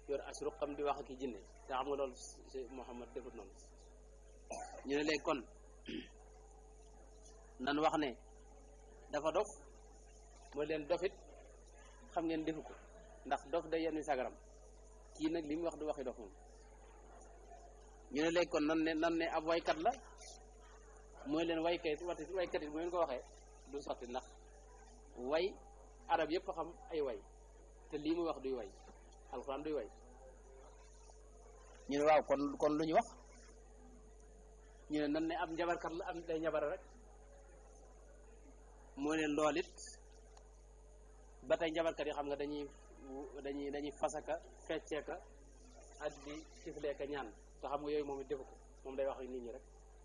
yor asru xam di wax ak i jinne te xam nga loolu si Muhammad defut noonu ñu ne léegi kon nan wax ne dafa dof mooy leen dofit xam ngeen defu ko ndax dof day yenn sagaram kii nag li mu wax du waxi dof moom ñu ne léegi kon nan ne nan ne ab waykat la mooy leen waykat wati waykat it bu ngeen ko waxee du sotti ndax way arab yëpp xam ay way te lii muy wax duy way alxuraan duy way ñu ne waaw kon kon lu ñu wax ñu ne nan ne ab njabarkat la am day njabara rek mooy leen lool it ba tey njabarkat yi xam nga dañuy dañuy dañuy fasaka fecceeka ak di tifleeka ñaan te xam nga yooyu moom it defu ko moom day wax ak nit ñi rek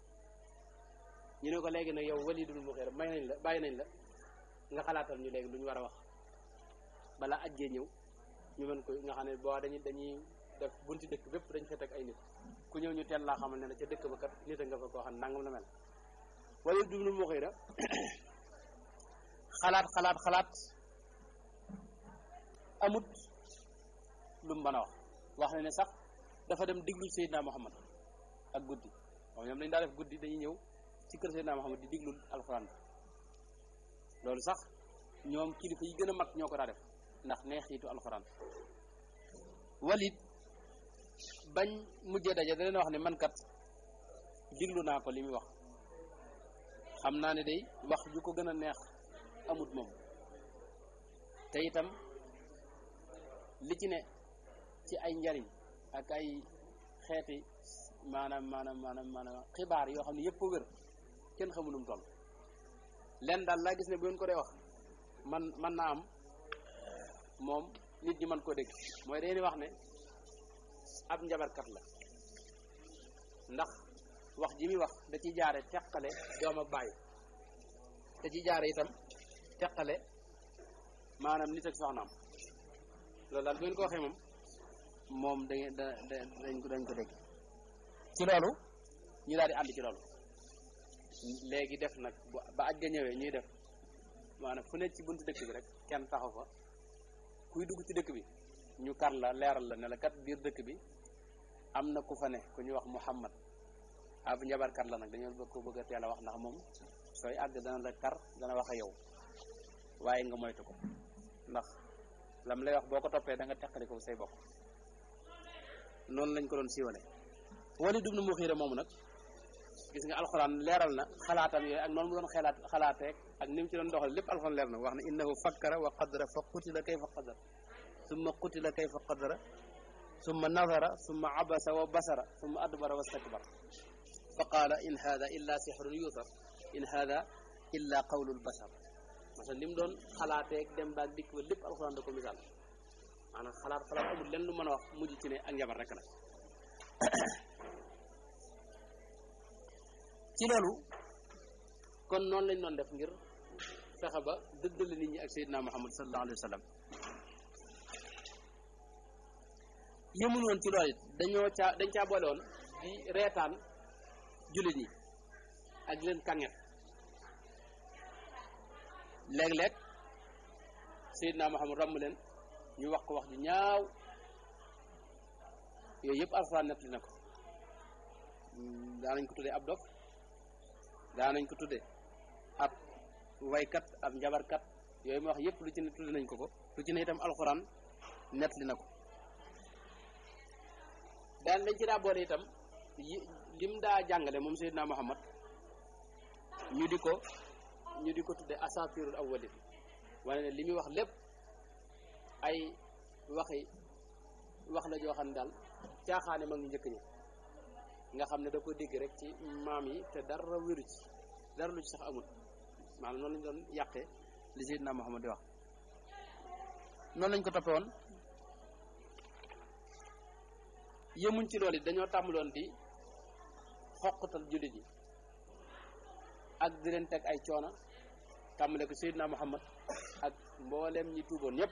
ñu ne ko léegi nag yow walidul muxeera may nañ la bàyyi nañ la nga xalaatal ñu léegi lu ñu war a wax balaa ajjee ñëw ñu mën ko nga xam ne boo dañuy dañuy def bunti dëkk bépp dañ fa teg ay nit ku ñëw ñu teel laa xamal ne la ca dëkk ba kat nit a nga fa koo xam ne nangam la mel walidul muxeera xalaat xalaat xalaat amut lu mu mën a wax wax na ne sax dafa dem diglu Seydina Muhammad ak guddi moom ñoom dañ daa def guddi dañuy ñëw ci kër Seydina Muhammad di diglul alxuraan loolu sax ñoom kilifa yi gën a mag ñoo ko daa def ndax neexiitu alxuraan walit bañ mujjee daje da leen wax ne man kat diglu naa ko li muy wax xam naa ne day wax ju ko gën a neex amut moom te itam li ci ne ci ay njariñ ak ay xeeti maanaam maanaam maanaam maanaam xibaar yoo xam ne yëpp a wér kenn xamu nu mu toll leen daal laa gis ne bu ngeen ko dee wax man man naa am moom nit ñi mën koo dégg mooy dañuy wax ne ab njabarkat la ndax wax ji muy wax da ci jaare teqale doom ak bàyyi da ci jaare itam teqale maanaam nit ak soxnaam loolu daal bu ngeen ko waxee moom moom da da da dañ ko dañ ko dégg ci loolu ñu daal di ànd ci loolu léegi def nag ba aj ga ñëwee ñuy def maanaam fu ne ci buntu dëkk bi rek kenn taxaw fa kuy dugg ci dëkk bi ñu kar la leeral la ne la kat biir dëkk bi am na ku fa ne ku ñu wax Muhammad ab njabarkat la nag dañoo bëgg ko bëgg a teel a wax ndax moom sooy àgg dana la kar dana wax a yow waaye nga moytu ko ndax lam lay wax boo ko toppee da nga teqali ko say bokk noonu lañ ko doon siiwale Walid ibn Mughira moomu nag gis nga alxuraan leeral na xalaatam yooyu ak noonu mu doon xalaat xalaateeg ak ni mu ci doon doxal lépp alxuraan leer na wax ne innahu fakkara wa qadara fa qutila kayfa qadara summa qutila kayfa qadara summa nadara summa abasa wa basara summa adbara wa stakbara fa qaala in hada illa sihrun yuutar in hada illa qawlul basar parce que li mu doon xalaateeg dem baag dikk ba lépp alxuraan da ko misaal maanaam xalaat xalaat amul lenn lu mën a wax mujj ci ne ak njabar rek la ci loolu kon noonu lañ doon def ngir fexe ba dëddale nit ñi ak Seydina Muhammad sallallahu alayhi wa sallam yëmul woon ci loolu it dañoo caa dañ caa boole woon di reetaan jullit ñi ak di leen kànget léeg-léeg Seydina Muhammad romb leen ñu wax ko wax ju ñaaw yooyu yëpp alxuraan nettali na ko daanañ ko tuddee ab dof daanañ ko tuddee ab waykat ab njabarkat yooyu ma wax yëpp lu ci ne tudde nañ ko ko lu ci ne itam alxuraan nettali na ko daan dañ ci daa boole itam yi lim daa jàngale moom Seydina Muhammad ñu di ko ñu di ko tudde asatirul awwalin wane ne li muy wax lépp ay waxi wax la joo xam ne daal caaxaane mag ñu njëkk ñi nga xam ne da ko dégg rek ci maam yi te dara wéru ci dara lu ci sax amul maanaam noonu lañ doon yàqee li Seydina Muhammad di wax noonu lañ ko toppe woon yëmuñ ci loolu it dañoo tàmbaloon di xoqatal jullit yi ak di leen teg ay coono tàmbale ko Seydina Muhammad ak mbooleem ñi tuuboon ñëpp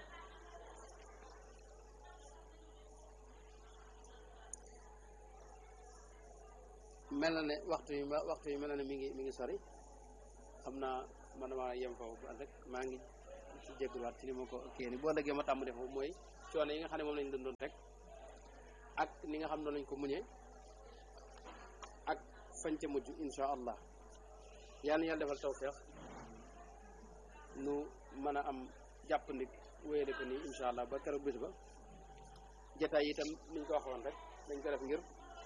mel na ne waxtu yi waxtu yi mel na ne mi ngi mi ngi sori xam naa man maa yem foofu rek maa ngi ci jégaluwaat ci ni ma ko kii ni boo lëggee ma tàmm def mooy coono yi nga xam ne moom lañ doon doon rek ak ni nga xam ne lañ ko muñee ak fañ ca mujj insha allah yàlla na yàlla defal tawfeex nu mën a am jàppandik wéyale ko nii insha allah ba keroog bis ba jataay yi itam niñ ko waxoon rek dañ ko def ngir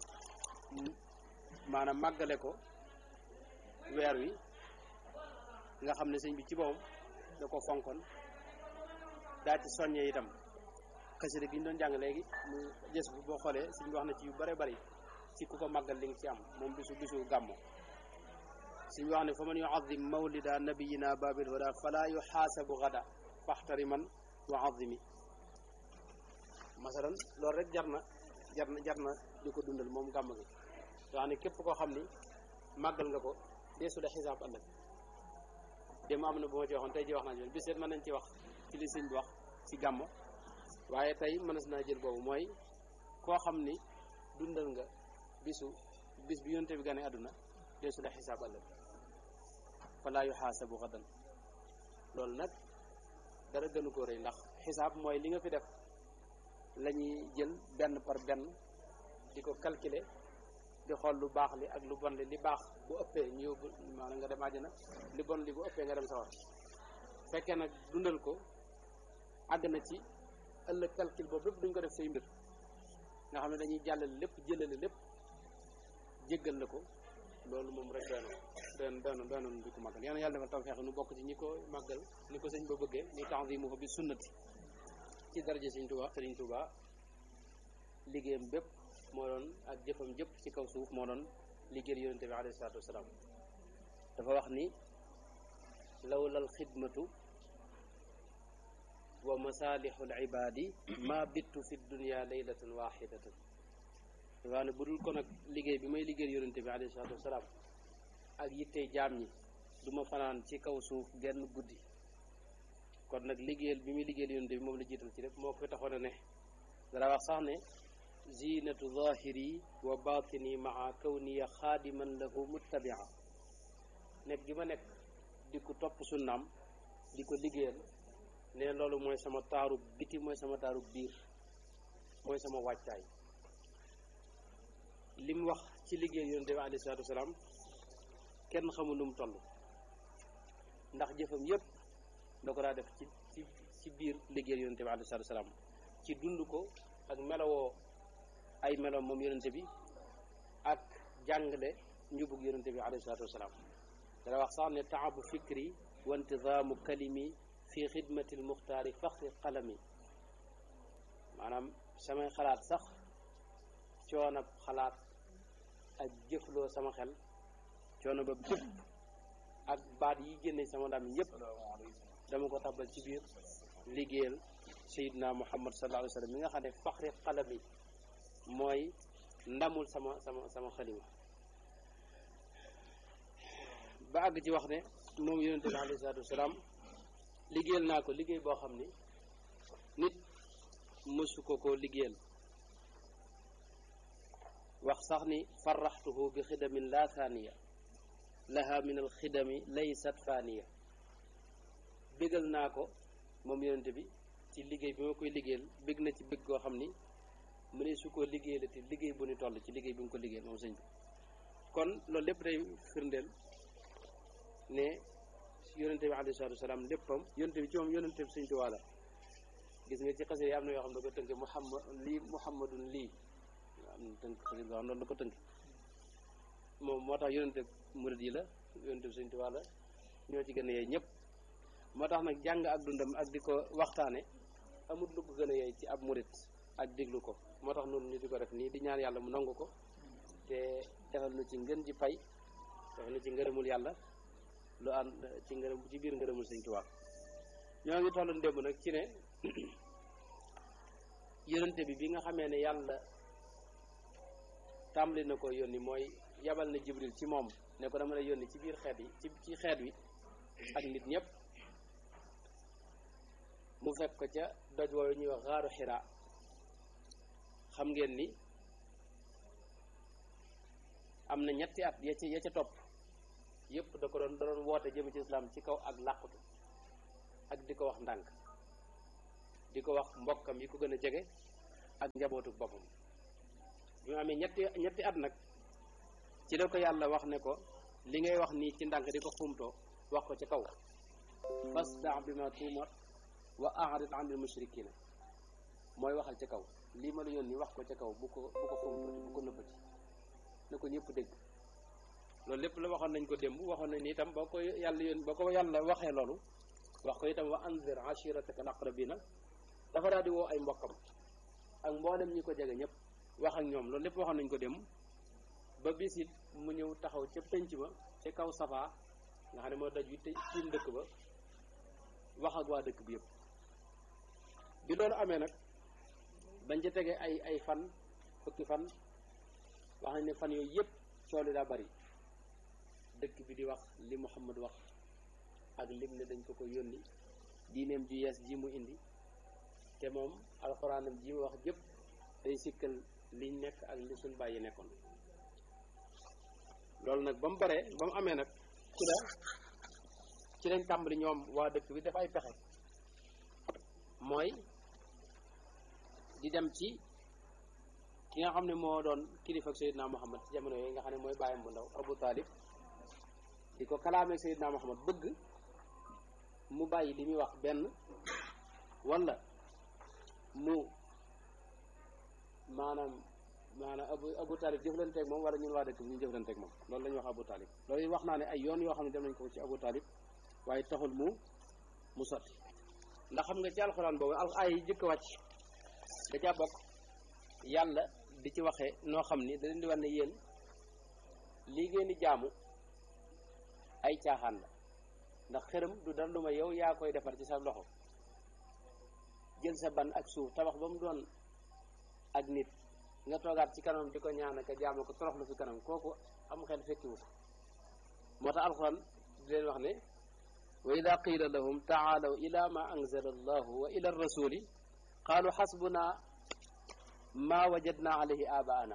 maanaam màggale ko weer wi nga xam ne sëñ bi ci boppam da ko fonkoon daa ci soññee itam xasida gi ñu doon jàng léegi mu gës bu boo xoolee sëñ bi wax na ci yu bare bari ci ku ko màggal li nga ci am moom bisu bisu gàmmu sëñ bi wax ne fa man yuazim mawlida nabiyina babil huda fala yuxaasabu gada faxtari man wa azimi masalan loolu rek jar na jar na jar na di ko dundal moom gàmm gi wax ne képp koo xam ni màggal nga ko deesu la xisaab ëllëg dem am na bu ma ci waxoon tey ji wax naa ci bis mën nañ ci wax ci li sëñ bi wax ci gàmmo waaye tey mënees naa jël boobu mooy koo xam ni dundal nga bisu bis bi yonte bi gane àdduna deesu la xisaab ëllëg falaa yuxaasabu xadan loolu nag dara gënu ko rëy ndax xisaab mooy li nga fi def la ñuy jël benn par benn di ko calculer di xool lu baax li ak lu bon li li baax bu ëppee ñu yóbbu maanaam nga dem àjjana li bon li bu ëppee nga dem sawar fekkee nag dundal ko àgg na ci ëllëg calcul boobu lépp duñ ko def say mbir nga xam ne dañuy jàllale lépp jëlale lépp jéggal la ko loolu moom rek doy na doy doy na doy na di ko màggal yal na yàlla defal tawfeex nu bokk ci ñi ko màggal ni ko sëñ ba bëggee ni ta'zimu ko bi sunnati ci daraja sëñ Tuubaa sëriñ Tuubaa liggéeyam bépp moo doon ak jëfam jëpp ci kaw suuf moo doon liggéeyal yonente bi alayhi salaatu wasalaam dafa wax ni lawlal xidmatu wa masalihul ibadi ma bittu fi dunia laylatan waxidatan dafa wax ne bu dul ko nag liggéey bi may liggéeyal yonente bi alayhi salaatu wasalaam ak yittey jaam ñi du ma fanaan ci kaw suuf genn guddi kon nag liggéeyal bi muy liggéeyal yonente bi moom la jiital ci lépp moo ko fi taxoon a ne dara wax sax ne zinatu zahiri wa batini maa kawniya xaadiman lahu muttabia nekk gi ma nekk di ko topp sunnaam di ko liggéeyal ne loolu mooy sama taaru biti mooy sama taaru biir mooy sama wàccaay li mu wax ci liggéeyal yonente bi alayhi salaatu wasalaam kenn xamul nu mu toll ndax jëfam yépp da ko daa def ci ci ci biir liggéeyal yonente bi alayhi salaatu wasalaam ci dund ko ak melowoo ay meloom moom yonente bi ak jàngale njubug yonente bi alayhi salaatu wasalaam dana wax sax ne taabu fikri wa intidaamu kalimi fi xidmati lmuxtaari faxri qalami maanaam samay xalaat sax coonab xalaat ak jëfloo sama xel coono ba bépp ak baat yi génne sama ndam yépp dama ko tabal ci biir liggéeyal sayidna muhammad sallallahu alayhi wa sallam mi nga xam ne faxri qalami mooy ndamul sama sama sama xalima ba àgg ci wax ne moom yonente bi alayhi salaatu wasalaam liggéeyal naa ko liggéey boo xam ni nit mësu ko koo liggéeyal wax sax ni farraxtuhu bi xidamin la thaniya laha min al xidami laysat faniya bégal naa ko moom yonente bi ci liggéey bi ma koy liggéeyal bég na ci bég goo xam ni mu ne su ko liggéeyalati liggéey bu ni toll ci liggéey bi nga ko liggéeyal moom sëñ bi kon loolu lépp day firndeel ne yonente bi alayhi salaatu wasalaam léppam yonente bi ci moom yonente bi sëñ Tuubaa la gis nga ci xasida yi am na yoo xam ne da ko tënk muhammad lii muhammadun lii am na tënk xasida boo xam noonu la ko tënk moom moo tax yonente murid yi la yonente bi sëñ Tuubaa la ñoo ci gën a yey ñëpp moo tax nag jàng ak dundam ak di ko waxtaane amul lu ko gën a yey ci ab murid ak déglu ko moo tax noonu ñu di ko def nii di ñaan yàlla mu nangu ko te defal nu ci ngën ji pay defal nu ci ngërëmul yàlla lu ànd ci ngërëm ci biir ngërëmul sëñ Tuubaa ñoo ngi tollu ndémb nag ci ne yonente bi bi nga xamee ne yàlla tàmbali na ko yónni mooy yabal na jibril ci moom ne ko dama lay yónni ci biir xeet yi ci ci xeet wi ak nit ñëpp mu fekk ko ca doj woowu ñuy wax xaaru xiraa xam ngeen ni am na ñetti at ya ca ya ca topp yépp da ko doon da doon woote jëm ci islam ci kaw ak làqutu ak di ko wax ndànk di ko wax mbokkam yi ko gën a jege ak njabootu boppam bi mu amee ñetti ñetti at nag ci la ko yàlla wax ne ko li ngay wax nii ci ndànk di ko xumtoo wax ko ci kaw fasda bi ma tuumar wa a'rid anil mushrikina mooy waxal ci kaw lii ma la yónni wax ko ci kaw bu ko bu ko xumtoo bu ko nëbbati na ko ñëpp dégg loolu lépp la waxoon nañ ko démb waxoon nañ ni itam boo ko yàlla yónni boo ko yàlla waxee loolu wax ko itam wa anzir ashirataka al-aqrabina dafa daal di woo ay mbokkam ak mboolem ñi ko jege ñëpp wax ak ñoom loolu lépp waxoon nañ ko démb ba bis it mu ñëw taxaw ca penc ma ca kaw safaa nga xam ne moo daj wi te tiim dëkk ba wax ak waa dëkk bi yëpp bi loolu amee nag bañ ca tegee ay ay fan fukki fan wax nañ ne fan yooyu yëpp cooli daa bari dëkk bi di wax li Muhammad wax ak lim ne dañ ko ko yónni diineem ju yees ji mu indi te moom alxuraanam ji mu wax jëpp day sikkal liñ nekk ak li suñ bàyyi nekkoon loolu nag ba mu baree ba mu amee nag ci la ci lañ tàmbali ñoom waa dëkk bi def ay pexe mooy di dem ci ki nga xam ne moo doon kilifa ak Seydina Muhammad ci jamono yooyu nga xam ne mooy bàyyam bu ndaw Abu Talib di ko kalaamee Seydina Muhammad bëgg mu bàyyi li muy wax benn wala mu maanaam maanaam abu abu talib jëflanteeg moom wala ñun waa dëkk bi ñu jëflanteeg moom loolu la ñuy wax abu talib loolu wax naa ne ay yoon yoo xam ne dem nañ ko ci abu talib waaye taxul mu mu sotti ndax xam nga ci alxuraan boobu al ay yi jëkk wàcc da caa bokk yàlla di ci waxee noo xam ni da leen di wax ne yéen lii ngeen di jaamu ay caaxaan la ndax xërëm du dara lu ma yow yaa koy defar ci sa loxo jël sa ban ak suuf tabax ba mu doon ak nit nga toogaat ci kanam di ko ñaan ak jaamu ko toroxlu fi kanam kooku am xel fekkiwu ko moo tax alxuraan di leen wax ne wa ida qila lahum taalaw ila ma anzala allahu wa ila rasuli qaalu xasbuna ma wajadna alayhi abaana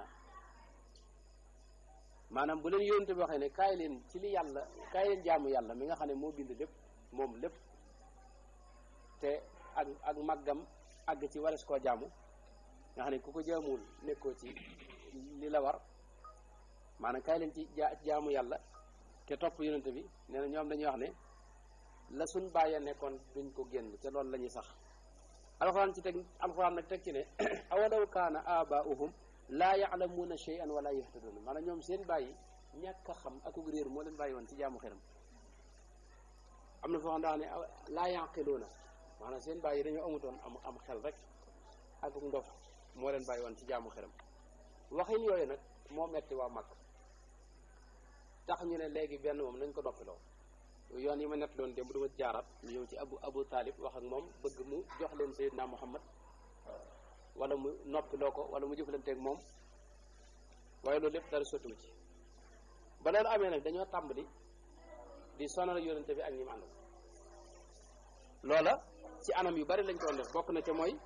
maanaam bu leen yónte bi waxee ne kaay leen ci li yàlla kaay leen jaamu yàlla mi nga xam ne moo bind lépp moom lépp te ak ak màggam àgg ci wares koo jaamu nga xam ne ku ko jaamuwul nekkoo ci li la war maanaam kaay leen ci jaamu yàlla te topp yonente bi nee na ñoom dañuy wax ne la suñ bàyyee nekkoon duñ ko génn te loolu la ñuy sax alxuraan ci teg alxuraan nag teg ci ne awalaw kaana abaauhum laa yaalamuuna shay'an wala yahtaduuna maanaam ñoom seen bàyyi ñàkk a xam akuk réer moo leen bàyyi woon ci jaamu xeram am na foo xam daa ne laa yaqiluuna maanaam seen bàyyi dañoo amutoon am am xel rek akuk ndof moo leen bàyyi woon ci jaamu xeram waxin yooyu nag moo metti waa mag tax ñu ne léegi benn moom nañ ko noppiloo yoon yi ma nett doon démb dama jaaraat ñu ñëw ci abu abu taalib wax ak moom bëgg mu jox leen Seydina Muhammad wala mu noppiloo ko wala mu jëflanteeg moom waaye loolu lépp dara sottiwu ci ba loolu amee nag dañoo tàmbali di sonal yonente bi ak ñi mu àndal loola ci anam yu bari lañ ko doon def bokk na ca mooy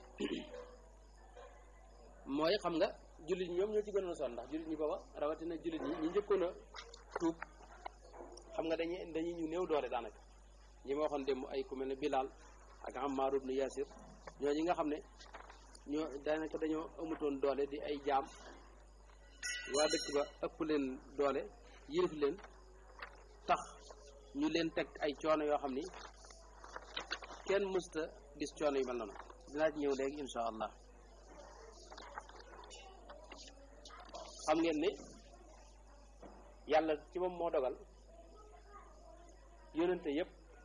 mooy xam nga jullit ñi ñoom ñoo ci gënoon a sonn ndax jullit ñi booba rawatina jullit ñi ñi njëkkoon a tuub xam nga dañuy dañuy ñu néew doole daanaka ñi ma waxoon démb ay ku mel ne Bilal ak Ammar ibn Yasir ñoo ñi nga xam ne ñoo daanaka dañoo amutoon doole di ay jaam waa dëkk ba ëpp leen doole yilif leen tax ñu leen teg ay coono yoo xam ni kenn mësta gis coono yu mel noonu dinaa ci ñëw léegi insha allah xam ngeen ni yàlla ci moom moo dogal yónnante yépp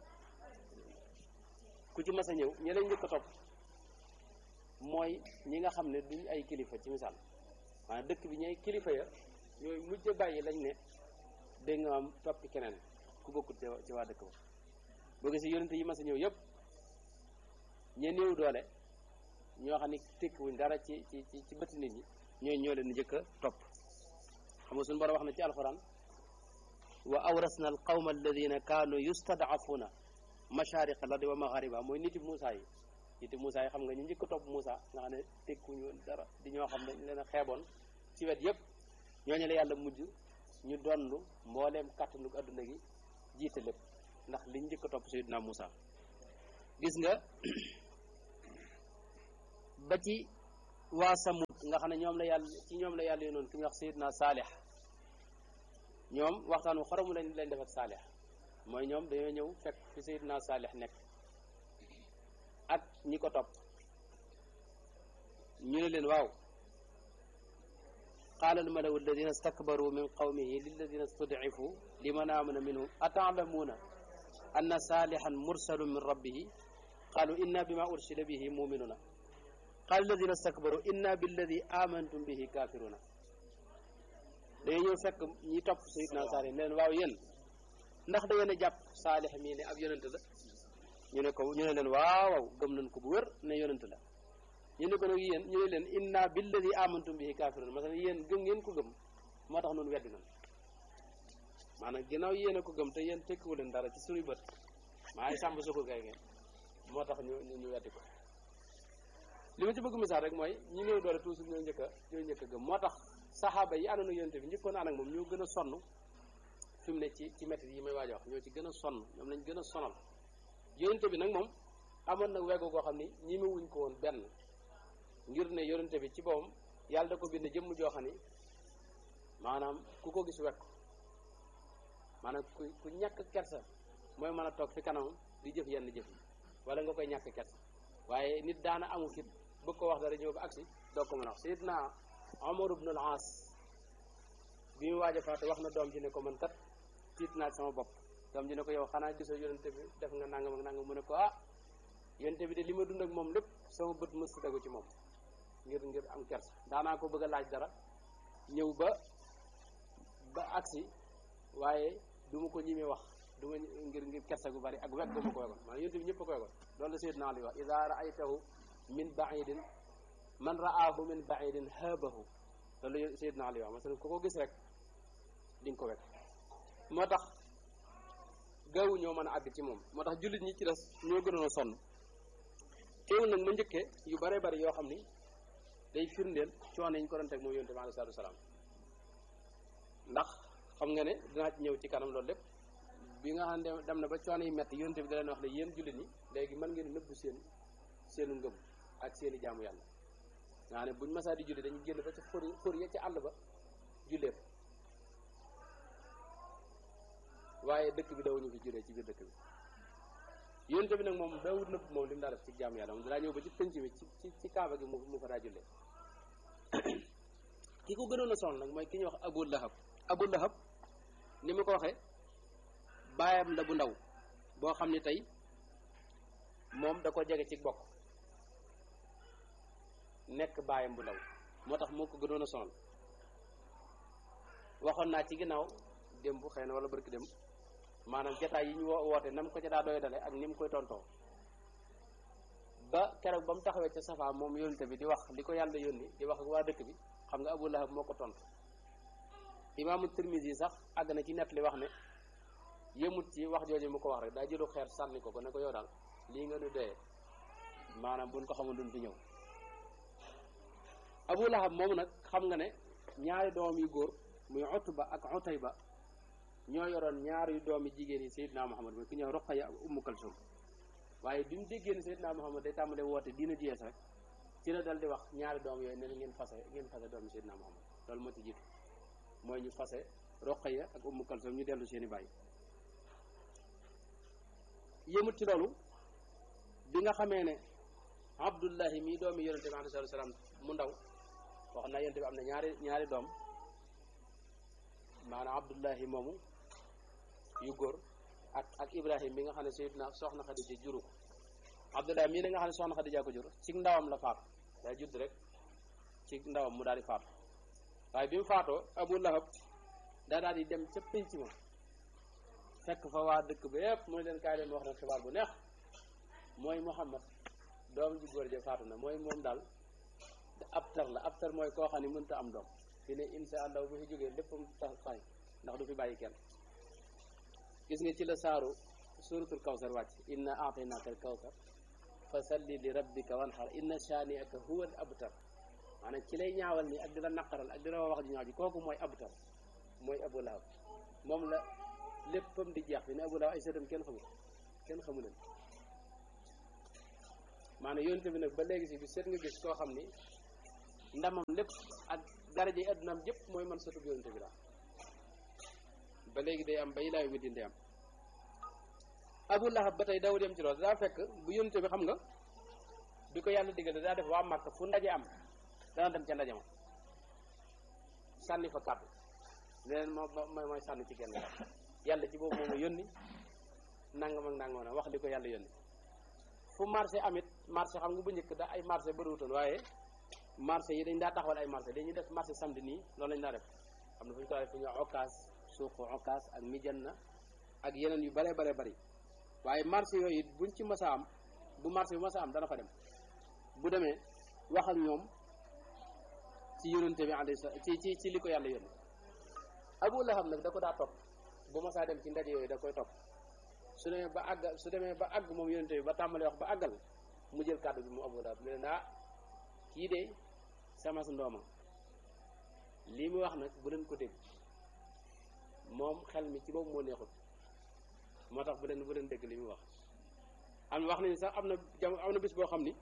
ku ci mas a ñëw ñi lañ njëkk a topp mooy ñi nga xam ne duñ ay kilifa ci misaal maanaam dëkk bi ñooy kilifa ya ñooy mujj bàyyi lañ ne dégg nga am toppi keneen ku bokkut ci waa dëkk ba boo gisee yónnante yi mas a ñëw yépp ñe néew doole ñoo xam ne tekkiwuñ dara ci ci ci bëti nit ñi ñooy ñoo leen njëkk a topp xam nga suñu borom wax na ci alxuraan wa awrasna al qawma alladina kaanu yustadafuna mashariq al ardi wa maghariba mooy niti Moussa yi niti Moussa yi xam nga ñu njëkk a topp Moussa nga xam ne tekkuñu woon dara di ñoo xam ne dañ leen a xeeboon ci wet yépp ñooñu la yàlla mujj ñu donnu mbooleem kàttanu adduna gi jiite lépp ndax liñ njëkk a topp Seydina Moussa gis nga ba ci waa Samut nga xam ne ñoom la yàlla ci ñoom la yàlla yónnoon ki ñuy wax Seydina Saalix ñoom waxtaan wu xaramu lañ leen def ak Saalix mooy ñoom dañoo ñëw fekk fi Seydina Saalix nekk ak ñi ko topp ñu ne leen waaw qaala almalawu alladina stakbaru min qawmihi lilladina studcifu liman amana minhum ataalamuuna anna saalixan mursalun min rabbihi qaalu inna bima ursila bihi muminuna qaala alladina stakbaru inna billadi amantum bihi kafiruna dañuy ñëw fekk ñi topp sayidna saalix ne leen waaw yéen ndax da ngeen a jàpp saalix mii ne ab yonent la ñu ne ko ñu ne leen waaw waaw gëm nañ ko bu wér ne yonent la ñu ne ko nag yéen ñu ne leen inna billadi amantum bihi kafirun masalan yéen gëm ngeen ko gëm moo tax noonu weddi nañ maanaam ginnaaw yéen a ko gëm te yéen tekkiwu leen dara ci suñuy bët maa ngi sàmb sukur kay ngeen moo tax ñu ñu weddi ko li ma ci bëgg misaal rek mooy ñi néew doole toujours ñoo njëkk a ñoo njëkk a gëm moo tax saxaaba yi àndoon ak yonente bi njëkkoon ànd ak moom ñoo gën a sonn fi mu ne ci ci métti yi may waaj a wax ñoo ci gën a sonn ñoom lañ gën a sonal yonente bi nag moom amoon nag weggu koo xam ni ñi ma wuñ ko woon benn ngir ne yonente bi ci boppam yàlla da ko bind jëmm joo xam ni maanaam ku ko gis wekk maanaam ku ku ñàkk kersa mooy mën a toog fi kanamam di jëf yenn jëf yi wala nga koy ñàkk kersa waaye nit daana amu fit bëgg ko wax dara ñëw ba agsi doo ko mën a wax sayidna Omar ibn al-As bi mu waaj a faatu wax na doom ji ne ko man kat tiit naa sama bopp doom ji ne ko yow xanaa gisoo yonente bi def nga nangam ak nangam mu ne ko ah yonente bi de li ma dund ak moom lépp sama bët mës si tegu ci moom ngir ngir am kersa daanaa ko bëgg a laaj dara ñëw ba ba agsi waaye du ma ko ñimee wax du ma ngir ngir kersa gu bari ak wegg gu ma ko wegoon maanaam yonente bi ñëpp a ko wegoon loolu la Seydina Ali wax ida raaytahu min baidin man raahu min baidin haabahu loolu la Seydina Ali wax masalan ku ko gis rek di nga ko wekk moo tax gaawu ñoo mën a àgg ci moom moo tax jullit ñi ci des ñoo gënoon a sonn teewul nag ma njëkkee yu bare bari yoo xam ni day firndeel coono yi ñu ko doon teg moom yonente bi alei salatu wasalaam ndax xam nga ne dinaa ci ñëw ci kanam loolu lépp bi nga xam ne dem na ba coono yi metti yonente bi da leen wax ne yéen jullit ñi léegi mën ngeen nëbbu seen seenu ngëm ak seeni jaamu yàlla nga xam ne buñ masaa di julli dañuy génn ba ci xur xur ya ci àll ba jullee fa waaye dëkk bi dawuñu fi jullee ci biir dëkk bi yonente bi nag moom daawut nëbb moom li mu daa def ci jaamu yàlla moom daa ñëw ba ci penc mi ci ci ci kaaba gi mu mu fa daa jullee ki ko gënoon a sonal nag mooy ki ñuy wax Abu Lahab Abu Lahab ni ma ko waxee baayam la bu ndaw boo xam ne tey moom da ko jege ci bokk nekk baayam bu ndaw moo tax moo ko gënoon a sonal waxoon naa ci ginnaaw démb xëy na wala barki démb maanaam jataay yi ñu wo woote nam ko ca daa doy dale ak ni mu koy tontoo ba keroog ba mu taxawee ca safa moom yónnte bi di wax li ko yàlla yónni di wax ak waa dëkk bi xam nga Abu Lahab moo ko tontu imaamu Tirmisi sax àgg na ci nett li wax ne yëmut ci wax jooju mu ko wax rek daa jëlu xeer sànni ko ko ne ko yow daal lii nga nu doyee maanaam buñ ko xamul duñ fi ñëw Abu Lahab moom nag xam nga ne ñaari doom yu góor muy Utba ak Utayba ñoo yoroon ñaari doomi jigéen yi Seydina Muhammad mooy ku ñëw Ruqaya ak Ummu Kalsum waaye bi mu déggee ne Seydina Muhammad day tàmbalee woote diina jiyees rek ci la dal di wax ñaari doom yooyu ne ngeen fase ngeen fase doomi Seydina Muhammad loolu moo ci jiitu mooy ñu fase Ruqaya ak Ummu Kalsum ñu dellu seeni bàyyi yëmut ci loolu bi nga xamee ne Abdullahi mii doomi yonente bi alayhi salaam mu ndaw wax na yonente bi am na ñaari ñaari doom maanaam Abdullahi moomu yu góor ak ak Ibrahim bi nga xam ne Seydina soxna Xadija juru ko Abdullahi mii la nga xam ne soxna Xadija ko jur ci ndawam la faatu day judd rek ci ndawam mu daal di faatu waaye bi mu faatoo Abu Lahab daa daal di dem ca pénc ma fekk fa waa dëkk ba yépp mooy leen kaay leen wax na xibaar bu neex mooy Muhammad doom ji góor ja faatu na mooy moom daal ab tar la ab tar mooy koo xam ne mënta am doom fi ne insha allah bu fi jógee léppam tax fay ndax du fi bàyyi kenn gis nga ci la saaru suratul kawsar wàcc inna aataynaka al kawsar fa salli li rabbika wanhar inna shani'aka huwa al abtar maanaam ci lay ñaawal ni ak di la naqaral ak di la wax ji ñaaw ji kooku mooy abtar mooy abu lahab moom la léppam di jeex fi ne abu lahab ay sëtam kenn xamul kenn xamu leen maanaam yonte bi nag ba léegi si bi seet nga gis koo xam ni ndamam lépp ak daraje yi addunaam yëpp mooy man sëtu yonente bi la ba léegi day am ba ilaayu mi din day am abu lahab ba tey dawul yem ci loolu daa fekk bu yonente bi xam nga bi ko yàlla digal daa def waa Màkka fu ndaje am dana dem ca ndaje ma sànni fa kàddu leneen moo mooy mooy sànni ci genn kàddu yàlla ci boobu moo ma yónni nangam ak nangam na wax li ko yàlla yónni fu marché amit marché xam nga bu njëkk da ay marché bëriwutoon waaye marché yi dañ daa taxawal ay marché dañuy def marché samedi nii loolu lañ daa def xam na fu ñu ko def fu ñu okaas suuqu okaas ak mijanna ak yeneen yu bare bare bari waaye marché yooyu buñ ci masa am bu marché bi masa am dana fa dem bu demee wax ak ñoom ci yonente bi alayhi salaam ci ci ci li ko yàlla yónni Abu Lahab nag da ko daa topp bu masaa dem ci ndaje yooyu da koy topp su demee ba àgg su demee ba àgg moom yonente bi ba tàmbali wax ba àggal mu jël kàddu bi mu Abu Lahab ne leen ah kii de sama su ndooma lii mu wax nag bu leen ko dégg moom xel mi ci boobu moo neexut moo tax bu leen bu leen dégg li mu wax am wax nañu sax am na jam am na bis boo xam ni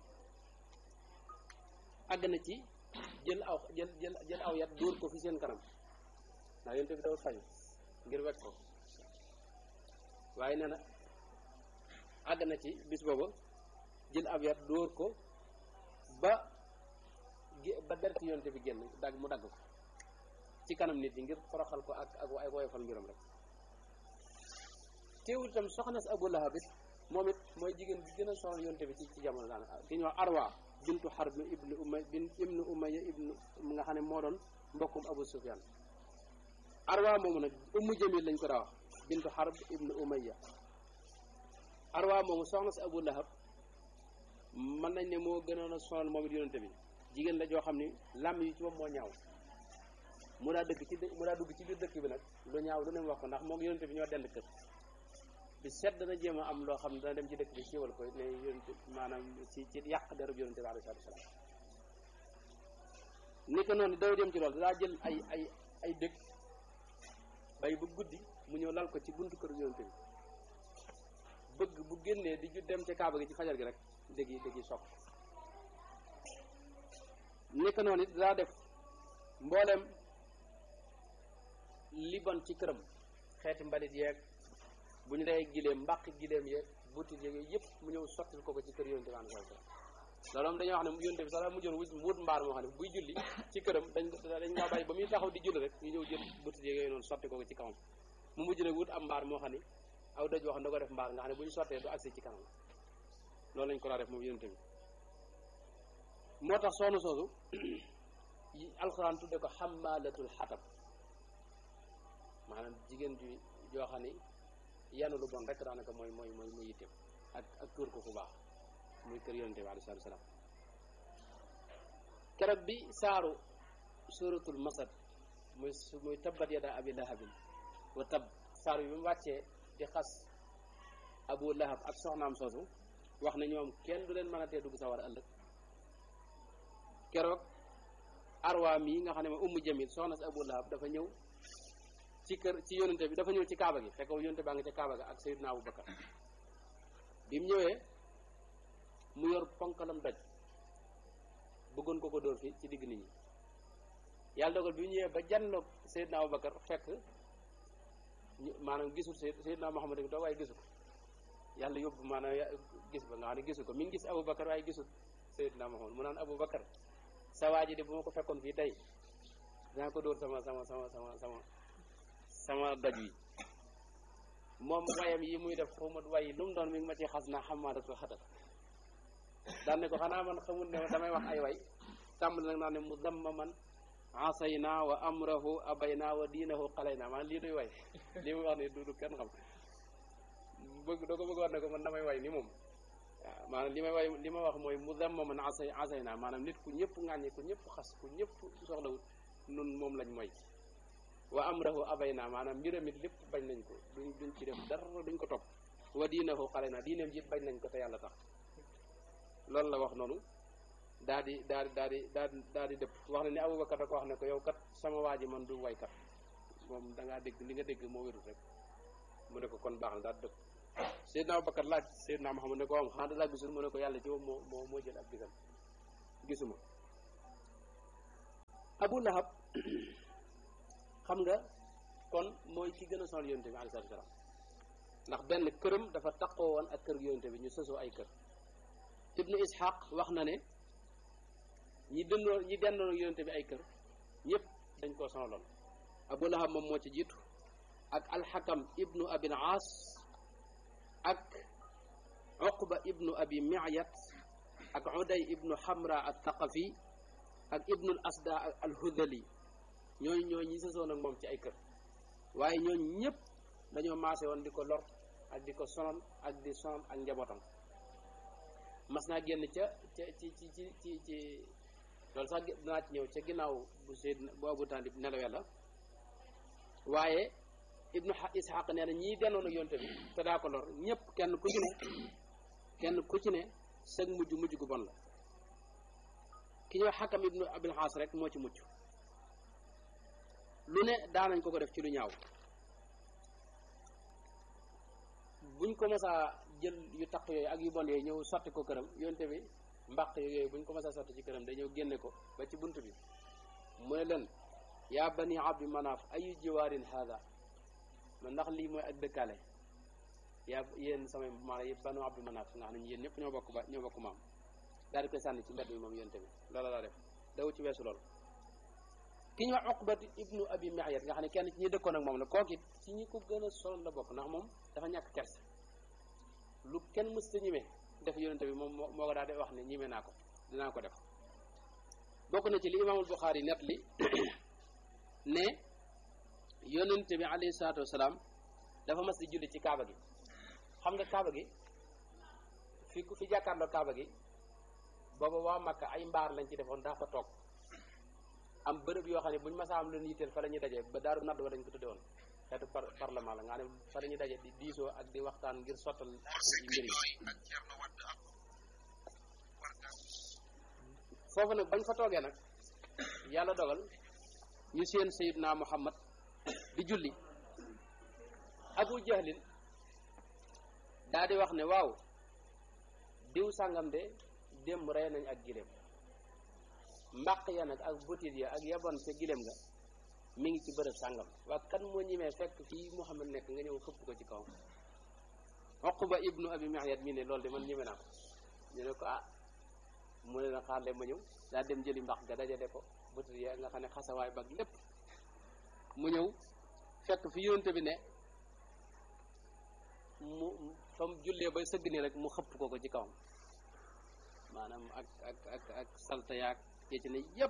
àgg na ci jël aw jël jël jël aw yat dóor ko fi seen kanam ndax yonte bi dafa fayu ngir wekk ko waaye nee na àgg na ci bis booba jël ab yat dóor ko ba ba derti yonte bi génn dagg mu dagg ko ci kanam nit ñi ngir toroxal ko ak ak ay woyofal mbiram rek teewul itam soxna si Abu Lahab it moom it mooy jigéen bi gën a soxla yonte bi ci ci jamono daan ki ñuy wax Arwa bintu Harb ibnu Umay bin ibnu Umayya ibnu nga xam ne moo doon mbokkum Abu Sufyan Arwa moomu nag Ummu Jamil lañ ko daa wax bintu Harb ibnu Umayya Arwa moomu soxna si Abu Lahab mën nañ ne moo gënoon a sonal moom it yonente bi jigéen la joo xam ni làmm yi ci moom moo ñaaw mu daa dëkk ci mu daa dugg ci biir dëkk bi nag lu ñaaw lu ne mu wax ko ndax moom yonente bi ñoo dend kër bi set dana jéem a am loo xam ne dana dem ci dëkk bi siiwal ko ne yonente maanaam ci ci yàq derub yonente bi alayhi salaatu wasalaam ni ko noonu daw dem ci loolu daa jël ay ay ay dëkk bay bu guddi mu ñëw lal ko ci buntu kër yonente bi bëgg bu génnee di ju dem ca kaaba gi ci fajar gi rek dëgg yi dëgg yi sopp ni ko noonu it daa def mboolem li bon ci këram xeeti mbalit yeeg bu ñu dee gileem mbàq gileem yeeg butit yeeg yooyu yëpp mu ñëw sottil ko ko ci kër yonte bi an sallam loolu moom dañoo wax ne yonte bi sax mu jël wut mbaar moo xam ne buy julli ci këram dañ dañ ngaa bàyyi ba muy taxaw di julli rek ñu ñëw jël butit yeeg yooyu noonu sotti ko ko ci kawam mu mujj nag wut am mbaar moo xam ne aw doj wax da ko def mbaar nga xam ne bu ñu sottee du agsi ci kanam loolu lañ ko daa def moom yonte bi moo tax soxna soosu alxuraan tudde ko xammaalatul xatab maanaam jigéen ju joo xam ni yanu lu bon rek daanaka mooy mooy mooy muy yitteem ak ak tuur ko fu baax muy kër yonente bi alayhi salaam keroog bi saaru suratul masad muy muy tabbat yada abi lahabin wa tab saaru bi mu wàccee di xas abu lahab ak soxnaam soosu wax ne ñoom kenn du leen mën a tee dugg sawar ëllëg keroog arwa mii nga xam ne ma ummu jamil soxna si abu lahab dafa ñëw ci kër ci yonente bi dafa ñëw ci kaaba gi fekk yonente baa nga ca kaaba ga ak sayyidna abu bakar bi mu ñëwee mu yor ponkalam doj bëggoon ko ko dóor fi ci digg nit ñi yàlla dogal bi mu ñëwee ba janloog sayyidna abu bakar fekk maanaam gisul sayyidna muhammad bi toog waaye gisu ko yàlla yóbbu maanaam gis ba nga xam ne gisu ko mi ngi gis abu bakar waaye gisul sayyidna muhammad mu naan abu bakar sa waa ji de bu ma ko fekkoon fii tey dinaa ko dóor sama sama sama sama sama sama doj wi moom wayam yi muy def xaw ma way lu mu doon mi ngi ma ci xas naa xamaadatul xatat daan ne ko xanaa man xamul ne damay wax ay way tàmbali nag naa ne mu damma man asayna wa amrahu abayna wa diinahu xalayna maanaam lii duy way lii muy wax ne du du kenn xam bëgg doo ko bëgg wax ne ko man damay way ni moom waaw maanaam li may way li ma wax mooy mu damma man asay asayna maanaam nit ku ñëpp ŋàññi ku ñëpp xas ku ñëpp soxlawut nun moom lañ mooy wa amrahu abayna maanaam mbiram it lépp bañ nañ ko duñ duñ ci def dara duñ ko topp wa diinahu xale na diineem ji bañ nañ ko te yàlla tax loolu la wax noonu daa di daa di daa di daa di daa di dëpp wax na ne Abubakar da ko wax ne ko yow kat sama waa ji man du waykat moom da ngaa dégg li nga dégg moo wérul rek mu ne ko kon baax na daa di dëpp Seydina Abubakar laaj Seydina Muhammad ne ko am xanaa da laa gisul mu ne ko yàlla ci moom moo moo moo jël ab gisam gisuma abu lahab xam nga kon mooy ki gën a sonal yonente bi alayhi salaatu salaam ndax benn këram dafa taqoo woon ak kër yonente bi ñu sësoo ay kër ibnu ishaq wax na ne ñi dëndoo ñi dendoon ak yonente bi ay kër ñëpp dañ koo sonaloon abu lahab moom moo ci jiitu ak alxakam ibnu abil aas ak uqba ibnu abi mi'yat ak uday ibnu hamra al thaqafi ak ibnul asda al hudali ñooñu ñooñu ñi sësoon ak moom ci ay kër waaye ñooñu ñëpp dañoo maase woon di ko lor ak di ko sonal ak di sonal ak njabootam mas naa génn ca ca ci ci ci ci ci loolu sax dinaa ci ñëw ca ginnaaw bu seyd bu abu taalib nelawee la waaye ibnu ishaq nee na ñii dendoon ak yonte bi te daa ko lor ñëpp kenn ku ci ne kenn ku ci ne sëg mujj mujj gu bon la ki ñuy wax xakam ibnu abil xaas rek moo ci mucc lu ne daanañ ko ko def ci lu ñaaw buñ ko mësaa jël yu taq yooyu ak yu bon yooyu ñëw sotti ko këram yonte bi mbaq yooyu buñ ko mësaa sotti ci këram day ñëw génne ko ba ci bunt bi mu ne leen yaa bani abdi manaaf ayu jiwaarin haada man ndax lii mooy ak dëkkaale yaa yéen samay maanaam yëpp banu abdi manaaf nga xam ne yéen ñëpp ñoo bokk ba ñoo bokk maam daal di koy sànni ci mbedd bi moom yonte bi loola la def daw ci weesu loolu ki ñu wax Uqbat ibnu abi Mi'yat nga xam ne kenn ci ñi dëkkoon ak moom la kooku it ci ñi ko gën a sonal la bokk ndax moom dafa ñàkk kersa lu kenn mës ta ñime def yonente bi moom moo ko daal di wax ne ñime naa ko dinaa ko def bokk na ci li imaamul Buxaari net li ne yonente bi alayhi salaatu wasalaam dafa mas di julli ci kaaba gi xam nga kaaba gi fi ku fi jàkkaarloo kaaba gi booba waa Makka ay mbaar lañ ci defoon daa fa toog am bërëb yoo xam ne bu ñu masaa am lu yitteel fa la ñuy daje ba daaru nadd wa dañ ko tudde woon xeetu par parlement la nga xam ne fa la ñuy daje di diisoo ak di waxtaan ngir sottal mbir yi foofu nag bañ fa toogee nag yàlla dogal ñu seen sayidna muhammad di julli abu jahlin daa di wax ne waaw diw sàngam de démb rey nañ ak giléem mbaq ya nag ak butit ya ak yabon ca giléem nga mi ngi ci bërëb sàngam waa kan moo ñimee fekk fii Muhammad nekk nga ñëw xëpp ko ci kawam Uqba ibnu abi Mi'yat mii ne loolu de man ñime naa ko ñu ne ko ah mu ne na xaar leen ma ñëw daa dem jëli mbaq ga dajale ko butit ya nga xam ne xasawaay bag lépp mu ñëw fekk fi yonte bi ne mu fa mu jullee bay sëgg ni rek mu xëpp ko ko ci kawam maanaam ak ak ak ak salta yaag yee ci ne yépp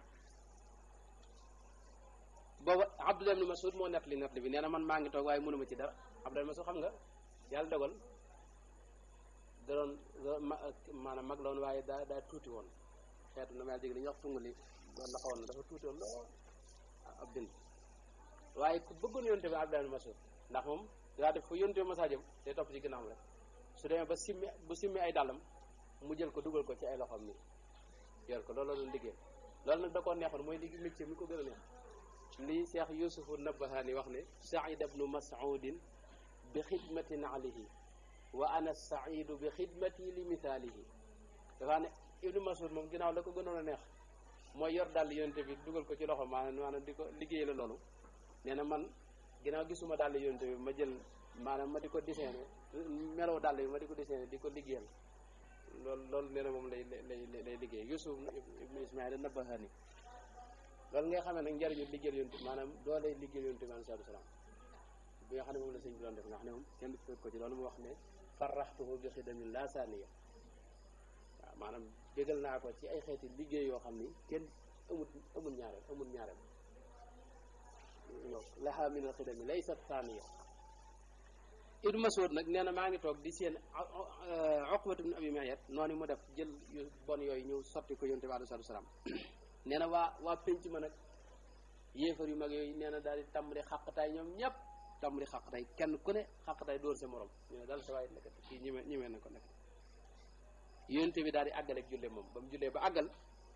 booba Abdullah ibn Mas'ud moo nett li nett li bi nee na man maa ngi toog waaye mënuma ci dara Abdullah ibn Mas'ud xam nga yàlla dogal da doon maanaam mag la woon waaye daa daa tuuti woon xeetu na ma yàlla jég li ñuy wax tungu li doon la xawoon na dafa tuuti woon lool ab bind waaye ku bëggoon yonte bi Abdullah ibn Mas'ud ndax moom daa def fu yonte bi masaa jëm day topp ci ginnaawam rek su demee ba simmi bu simmi ay dàllam mu jël ko dugal ko ci ay loxoom ni yor ko loolu la doon liggéey loolu nag da koo neexoon mooy liggéey métier mi ko gën a neex lii Cheikh Yusufu Nabahani wax ne Saïd ibnu Mas'udin bi xidmatin alayhi wa ana saidu bi xidmati li mithaalihi dafa ne ibnu Mas'ud moom ginnaaw la ko gënoon a neex mooy yor dàll yonte bi dugal ko ci loxo maanaam maanaam di ko liggéey la loolu nee na man ginnaaw gisuma dàll yonte bi ma jël maanaam ma di ko dessiné meloo dàll bi ma di ko dessiné di ko liggéeyal loolu loolu nee na moom lay lay lay liggéey Yusuf ibnu Ismaïl Nabahani loolu nga xamee nag njariñu liggéeyal yonte maanaam doo lay liggéeyal yonte bi alayhi salaatu salaam bi nga xam ne moom la sëñ bi doon def nga xam ne moom kenn du ko ci loolu mu wax ne farraxtuhu bi xidamin la saaniya waaw maanaam bégal naa ko ci ay xeeti liggéey yoo xam ni kenn amul amul ñaareel amul ñaareel laha min al xidami laysat saaniya Ibnu Mas'ud nag nee na maa ngi toog di seen Uqbatu ibn Abi Mu'ayt noonu mu def jël yu bon yooyu ñëw sotti ko yonte bi alayhi salaatu salaam nee na waa waa penc ma nag yéefar yu mag yooyu nee na daal di tàmbali xàqtaay ñoom ñëpp tàmbali xàqtaay kenn ku ne xàqtaay dóor sa morom ñu ne daal sa waay nekkat kii ñime ñimee na ko nekk yonte bi daal di àggale ak julle moom ba mu jullee ba àggal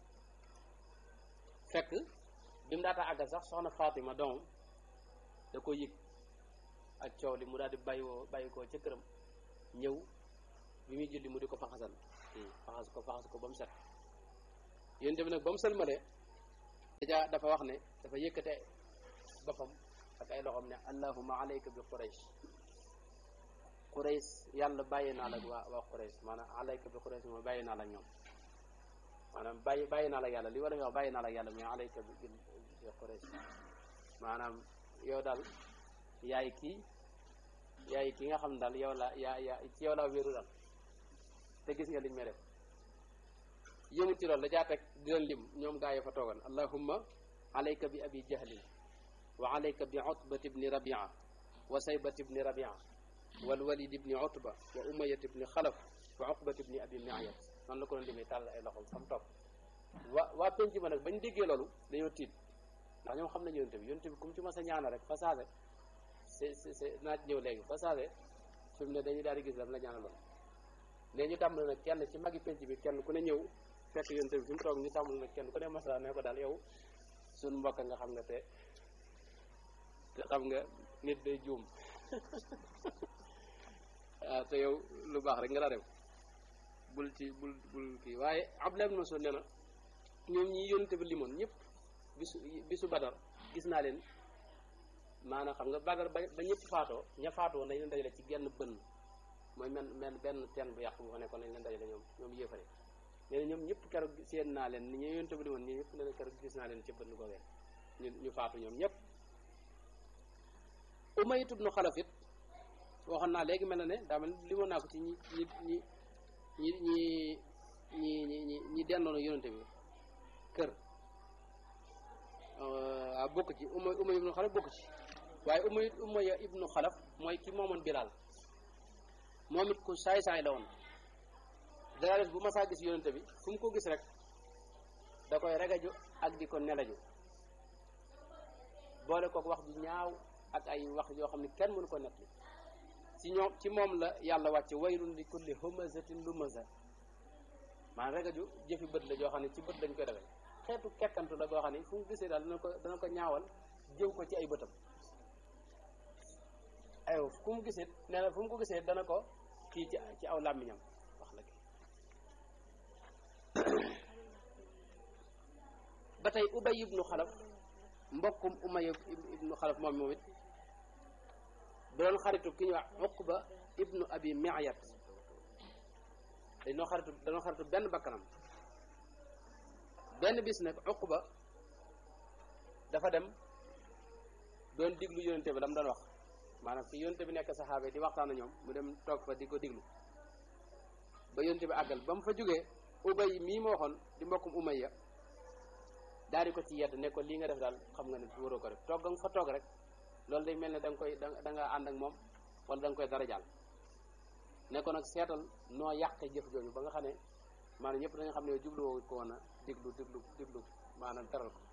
fekk bi mu daataa àggal sax soxna Fatima doomam da ko yëg ak coow li mu daal di bàyyi woo bàyyi koo ca këram ñëw bi muy julli mu di ko faxasal faxas ko faxas ko ba mu set yonte bi nag ba mu sëlmalee dajaa dafa wax ne dafa yëkkate boppam ak ay loxoom ne allahuma alayka bi quraish quraish yàlla bàyyi naa la ak waa waa quraish maanaam alayka bi quraish mooy bàyyi naa la ak ñoom maanaam bàyyi bàyyi naa la ak yàlla li war a wax bàyyi naa la ak yàlla mais alayka bi bi quraish maanaam yow daal yaay kii yaay ki nga xam daal yow la yaa yaa ci yow laa wéeru daal te gis nga liñ may def yëmut ci loolu da jaa teg di leen lim ñoom gaa yi fa toogoon allahumma alayka bi abi jahlin wa alayka bi utbat ibni rabia wa saybat ibni rabia wal walid ibni utba wa umayat ibni xalaf wa uqbat ibni abi miayat noonu la ko doon limee tàll ay loxom fam topp waa waa penc ma nag bañ déggee loolu dañoo tiit ndax ñoom xam nañu yonte bi yonte bi comme ci ma sa ñaana rek fa saase c'est c'est naa ñëw léegi fa saase fi mu ne dañuy daal di gis lam la ñaanaloon ne ñu tàmbali nag kenn ci magi penc bi kenn ku ne ñëw fekk yonte bi fi mu toog ñu tàmbali nag kenn ku ne masala ne ko daal yow suñ mbokk nga xam nga te te xam nga nit day juum waaw te yow lu baax rek nga daa def bul ci bul bul kii waaye Abdullah ibn Mas'ud nee na ñoom ñi yonte bi limoon ñëpp bisu bisu badar gis naa leen maanaam xam nga badar ba ba ñëpp faatoo ña faatoo nañ leen dajale ci genn bënn mooy men men benn teen bu yàq bu fa nekkoon nañ leen dajale ñoom ñoom yéefare nee na ñoom ñëpp keroog seen naa leen ni ñu yonte bi limoon ñi ñëpp nee na keroog gis naa leen ci bënn googee ñu ñu faatu ñoom ñëpp Umayya ibnu Xalaf it waxoon naa léegi mel na ne daa mel limoon naa ko ci ñi ñi ñi ñi ñi ñi ñi ñi ñi dendoon yonente bi kër waaw bokk ci Umay Umay ibnu Xalaf bokk ci waaye Umay Umaya ibnu Xalaf mooy ki moomoon Bilaal moom it ku saay-saay la woon dara def bu masaa gis yonente bi fu mu ko gis rek da koy regaju ak di ko nelaju boole kook wax ju ñaaw ak ay wax yoo xam ne kenn mënu ko nettali ci ñoom ci moom la yàlla wàcce waylun li kulli humazatin lumaza maanaam regaju jëfi bët la joo xam ne ci bët lañ koy defee xeetu kettantu la boo xam ne fu mu gisee daal dana ko dana ko ñaawal jëw ko ci ay bëtam aywa fu mu gisee nee na fu mu ko gisee dana ko kii ci ci aw làmmiñam wax la ba tey ubay ibnu xalaf mbokkum umay ibnu xalaf moom moom it bu doon xaritu ki ñuy wax uqba ibnu abi miayat dañoo xaritu dañoo xaritu benn bakkanam benn bis nag uqba dafa dem doon diglu yonente bi la mu doon wax maanaam fi yonente bi nekk saxaaba yi di waxtaan ak ñoom mu dem toog fa di ko diglu ba yonente bi àggal ba mu fa jógee ubay mii moo waxoon di mbokkum umayya daal di ko ci yedd ne ko lii nga def daal xam nga ne waroo ko def toog nga fa toog rek loolu day mel ne da nga koy da nga ànd ak moom wala da nga koy dara jàll ne ko nag seetal noo yàqe jëf jooju ba nga xam ne maanaam ñëpp dañu xam ne jublu woo ko woon a diglu diglu diglu maanaam teral ko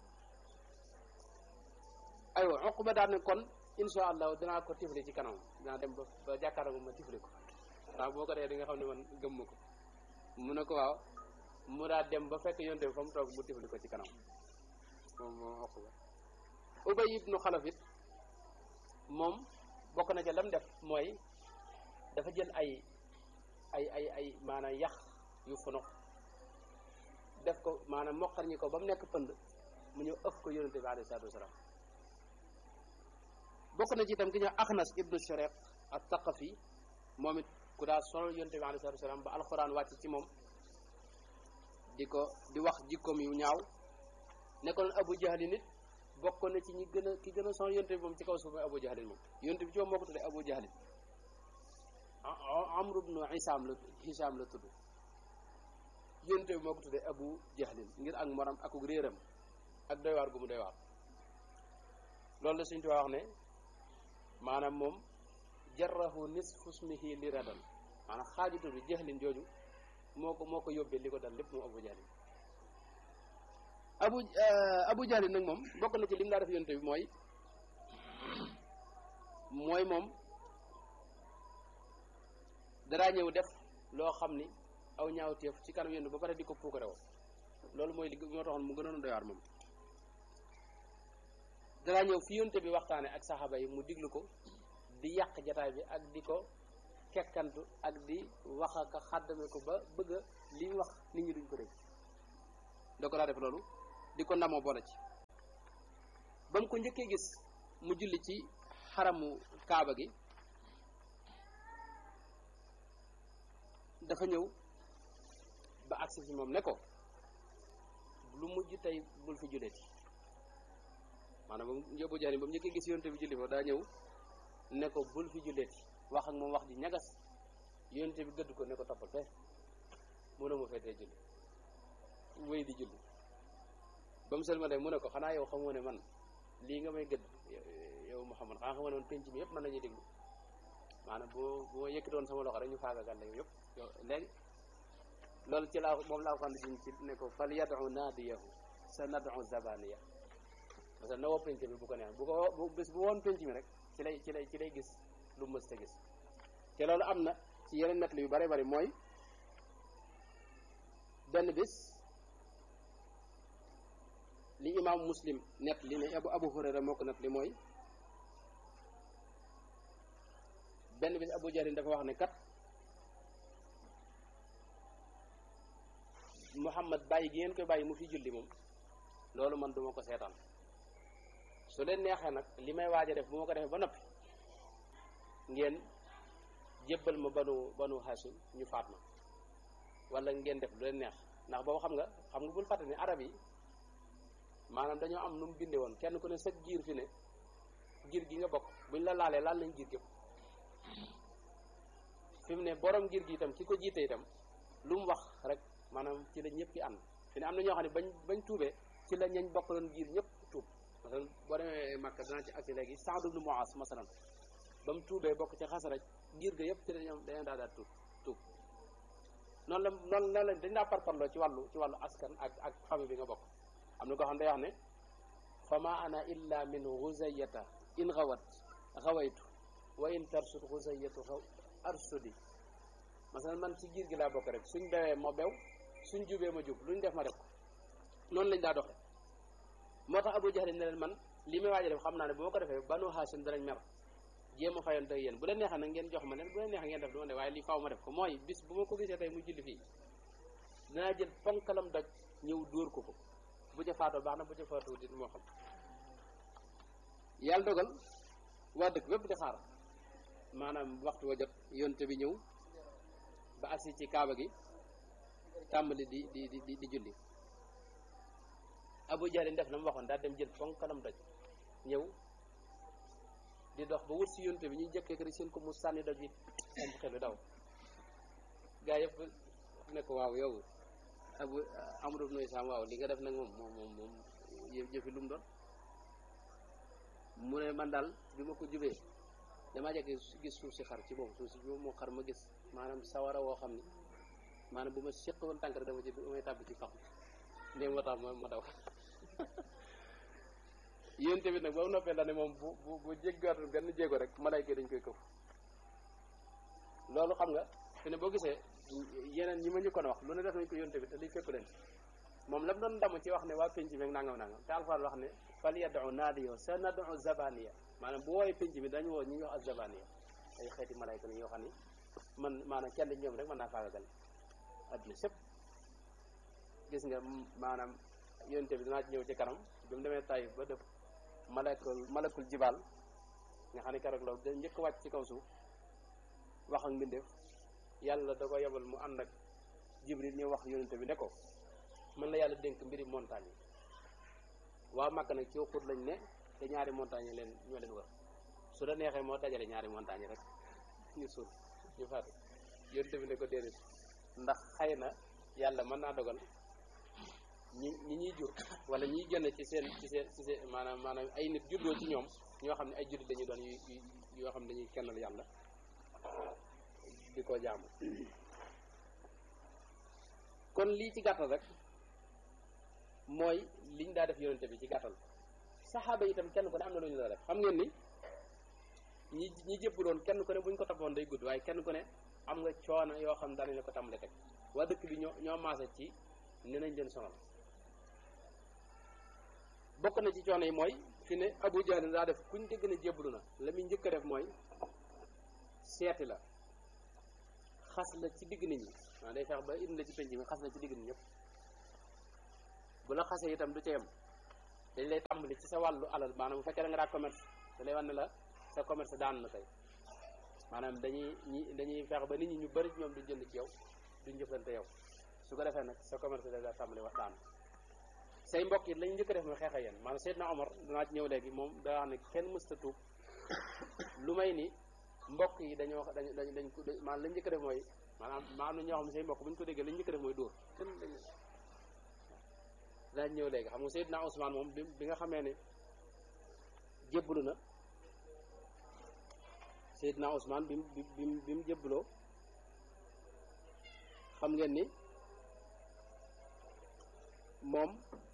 aywa Uqba daal ne kon insha allah dinaa ko tifli ci kanam dinaa dem ba ba jàkkaarloo ma tifli ko waaw boo ko dee di nga xam ne man gëm ma ko mu ne ko waaw mu daa dem ba fekk yonte bi fa mu toog mu tifli ko ci kanam moom moom Uqba Ubay ibnu Xalaf it moom bokk na ca lam def mooy dafa jël ay ay ay ay maanaam yax yu funux def ko maanaam moqar ñi ko ba mu nekk pënd mu ñëw ëf ko yonente bi alayhi salaatu wasalaam bokk na ci itam ki ñëw Axnas ibnu Shariq ak Taqafi moom it ku daa sonal yonente bi alayhi salaatu wasalaam ba alxuraan wàcc ci moom di ko di wax jikkoom yu ñaaw nekkoon Abu Jahli nit bokk na ci ñi gën a ki gën a sonal yonte bi moom ci kaw suuf mooy Abu Jahlin moom yonte bi ci moom moo ko tuddee Abu Jahlin Amru ibnu Hisaam la Hisaam la tudd yonte bi moo ko tuddee Abu Jahlin ngir ak moram akuk réeram ak doy waar gu mu doy waar loolu la suñu tuwaa wax ne maanaam moom jarrahu nisfu ismihi li radan maanaam xaajutu bi Jahlin jooju moo ko moo ko yóbbee li ko dal lépp moom Abu Jahlin abu abu jahlin nag moom bokk na ci lim daa def yonte bi mooy mooy moom daraa ñëw def loo xam ni aw ñaawteef ci kanam yonte ba pare di ko puukare woo loolu mooy li moo taxoon mu gënoon doy waar moom daraa ñëw fi yonte bi waxtaane ak saxaaba yi mu diglu ko di yàq jataay bi ak di ko kekkantu ak di wax ak xàddame ko ba bëgg a li wax nit ñi duñ ko dégg da ko daa def loolu di ko ndamoo boole ci ba mu ko njëkkee gis mu julli ci xaramu kaaba gi dafa ñëw ba agsi ci moom ne ko lu mujj tey bul fi julleeti maanaam ba mu yóbbu jari ba mu njëkkee gis yonte bi julli fa daa ñëw ne ko bul fi julleeti wax ak moom wax ji ñagas yonte bi gëdd ko ne ko toppal fe mu ne ma feetee julli wéy di julli ba mu sel de mu ne ko xanaa yow xamoo ne man lii nga may gëdd yow Muhammad xanaa xamoo ne man penc mi yëpp mën nañuy déglu maanaam boo bu ma yëkkatoon sama loxo rek ñu faagagal la yow yëpp yow léegi loolu ci laa moom laa xam ne ci ne ko fal yadu naadiyahu sa nadu zabaniya parce que na woo penc mi bu ko neex bu ko bu bés bu woon penc mi rek ci lay ci lay ci lay gis lu mës ta gis te loolu am na ci yeneen nett yu bare bari mooy benn bis li imam muslim nett li ne abu abu hurayra moo ko nett li mooy benn bis abu jarin dafa wax ne kat muhammad bàyyi gi ngeen koy bàyyi mu fi julli moom loolu man duma ko seetaan su leen neexee nag li may waaj a def bu ma ko defee ba noppi ngeen jébbal ma banu banu hashim ñu faat ma wala ngeen def lu leen neex ndax boobu xam nga xam nga bul fàtte ni arab yi maanaam dañoo am nu mu binde woon kenn ku ne sa giir fi ne giir gi nga bokk buñ la laalee laal nañ giir gépp fi mu ne borom giir gi itam ki ko jiite itam lu mu wax rek maanaam ci la ñëpp ki ànd fi ne am na ñoo xam ne bañ bañ tuubee ci la ñañ bokk doon giir ñëpp tuub masalan boo demee Makka danaa ci agsi léegi Saad ibn Muaz masalan ba mu tuubee bokk ci xasaraj giir ga yëpp ci dañoo dañoo daa daal tuub tuub noonu la noonu noonu la dañ daa parparloo ci wàllu ci wàllu askan ak ak famille bi nga bokk am na koo xam ne day wax ne fa ma ana illa min xuzayata in xawat xawaytu wa in tarsud xuzayatu xaw arsudi masalan man ci giir gi laa bokk rek suñ bewee ma bew suñ jubee ma jub luñ def ma def ko noonu lañ daa doxe moo tax Abu Jahl ne leen man li may waaja def xam naa ne bu ma ko defee banu Haasim danañ mer jéem a fayoon tey yéen bu leen neexee nag ngeen jox ma leen bu leen neexee ngeen def du ma ne waaye lii faaw ma def ko mooy bis bu ma ko gisee tey mu julli fii dinaa jël ponkalam doj ñëw dóor ko ko bu ca faatoo baax na bu ca faatoo dit moo xam yàlla dogal waa dëkk bépp di xaar maanaam waxtu wa jot yonte bi ñëw ba agsi ci kaaba gi tàmbali di di di di julli Abu Jahl def na mu waxoon daal dem jël ponkalam doj ñëw di dox ba wut si yonte bi ñuy jëkkee rek seen ko mu sànni doj bi am xel bi daw gaa yëpp ne ko waaw yow abu amru ibnu Isaam waaw li nga def nag moom moom moom moom jëfi lu mu doon mu ne man daal bi ma ko jubee damaa jekk gis suuf si xar ci moom suuf si bi moo xar ma gis maanaam sawara woo xam ne maanaam bu ma séq woon tànk rek dama ci damay tàbbi ci fax ndéem moo tax ma ma daw yéen tamit nag ba mu noppee la ne moom bu bu bu jéggaatu benn jéego rek malayka dañ koy këf loolu xam nga fi ne boo gisee yeneen ñi ma ñu kon wax lu ne def nañ ko yónte bi te liy fekku leen moom lam doon damu ci wax ne waa penc mi nangam nangam te alxuraan wax ne fal yad'u naadiyo sa nadu zabaniya maanaam bu woowee penc mi dañu woo ñi ñuy wax ak zabaniya ay xeeti malayka la yoo xam ne man maanaam kenn ñoom rek mën naa faagagal adduna sëpp gis nga maanaam yónte bi dinaa ci ñëw ci kanam bi mu demee Taïf ba def malakul malakul jibaal nga xam ne keroog la da njëkk wàcc ci kaw suuf wax ak mbindeef yàlla da ko yebal mu ànd ak jibril ñu wax yonente bi ne ko mën la yàlla dénk mbiri montagne yi waa Makka nag ci xut lañ ne te ñaari montagne leen ñoo leen wër su la neexee moo dajale ñaari montagne yi rek ñu suul ñu faatu yonente bi ne ko déedéet ndax xëy na yàlla mën naa dogal ñi ñi ñuy jur wala ñiy génn ci seen ci seen ci seen maanaam maanaam ay nit juddoo ci ñoom ñoo xam ne ay jullit dañuy doon yu yoo xam ne dañuy kennal yàlla di ko jaamu kon lii ci gàttal rek mooy liñ daa def yonente bi ci gàttal saxaaba yi itam kenn ku ne am na lu ñu la def xam ngeen ni ñi ñi jëppaloon kenn ku ne buñ ko toppoon day gudd waaye kenn ku ne am nga coono yoo xam daanañ la ko tàmbale teg waa dëkk bi ñoo ñoo maase ci ne nañ leen sonal bokk na ci coono yi mooy fi ne Abu Jahl daa def kuñ dégg ne jébbalu na la muy njëkk a def mooy seeti la xas la ci digg nit ñi waaw day fex ba indi la ci penc mi xas la ci digg nit ñëpp bu la xasee itam du ca yem dañ lay tàmbali ci sa wàllu alal maanaam bu fekkee da nga daa commerce da lay wan ne la sa commerce daan na tey maanaam dañuy ñi dañuy fexe ba nit ñi ñu bëri ñoom duñ jënd ci yow duñ jëflante yow su ko defee nag sa commerce da daa tàmbali wax daan say mbokk yi lañ njëkk a def mooy xeex ak yéen maanaam Seydina Omar danaa ci ñëw léegi moom daa wax ne kenn mësta tuub lu may ni mbokk yi dañoo dañ dañ dañ ko maanaam lañ njëkk a def mooy maanaam maa am na ñoo xam ne say mbokk bu ñu ko déggee lañ njëkk a def mooy dóor kenn dañ danaa ñëw léegi xam nga Seydina Ousmane moom bi bi nga xamee ne jébbalu na Seydina Ousmane bi mu bi mu bi mu jébbaloo xam ngeen ni moom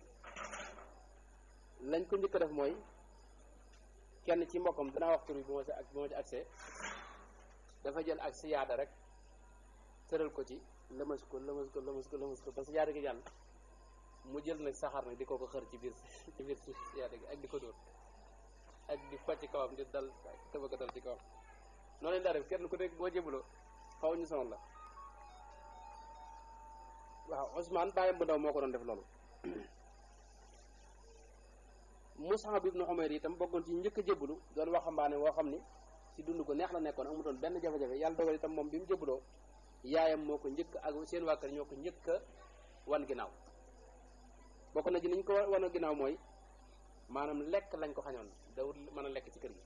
lañ ko njëkk a def mooy kenn ci mbokkam danaa wax tur bi bu ma ci ak bu ma ci accès dafa jël ak siyaada rek tëral ko ci lëmas ko lëmas ko lëmas ko lëmas ko ba siyaada gi jàll mu jël nag saxaar nag di ko ko xër ci biir ci biir siyaada gi ak di ko dóor ak di fa ci kawam di dal tëba ko dal ci kawam noonu lañ daa def kenn ku nekk boo jébbaloo xaw ñu sonal la waaw Ousmane bàyyam bu ndaw moo ko doon def loolu Mus'ab ibn Umayr itam bokkoon ci njëkk a jébbalu doon waxambaane woo xam ni ci dund ko neex la nekkoon amutoon benn jafe-jafe yàlla dogal itam moom bi mu jébbaloo yaayam moo ko njëkk ak seen waa kër ñoo ko njëkk a wan ginnaaw bokk na ci ni ñu ko wan ginnaaw mooy maanaam lekk lañ ko xañoon dawul mën a lekk ci kër gi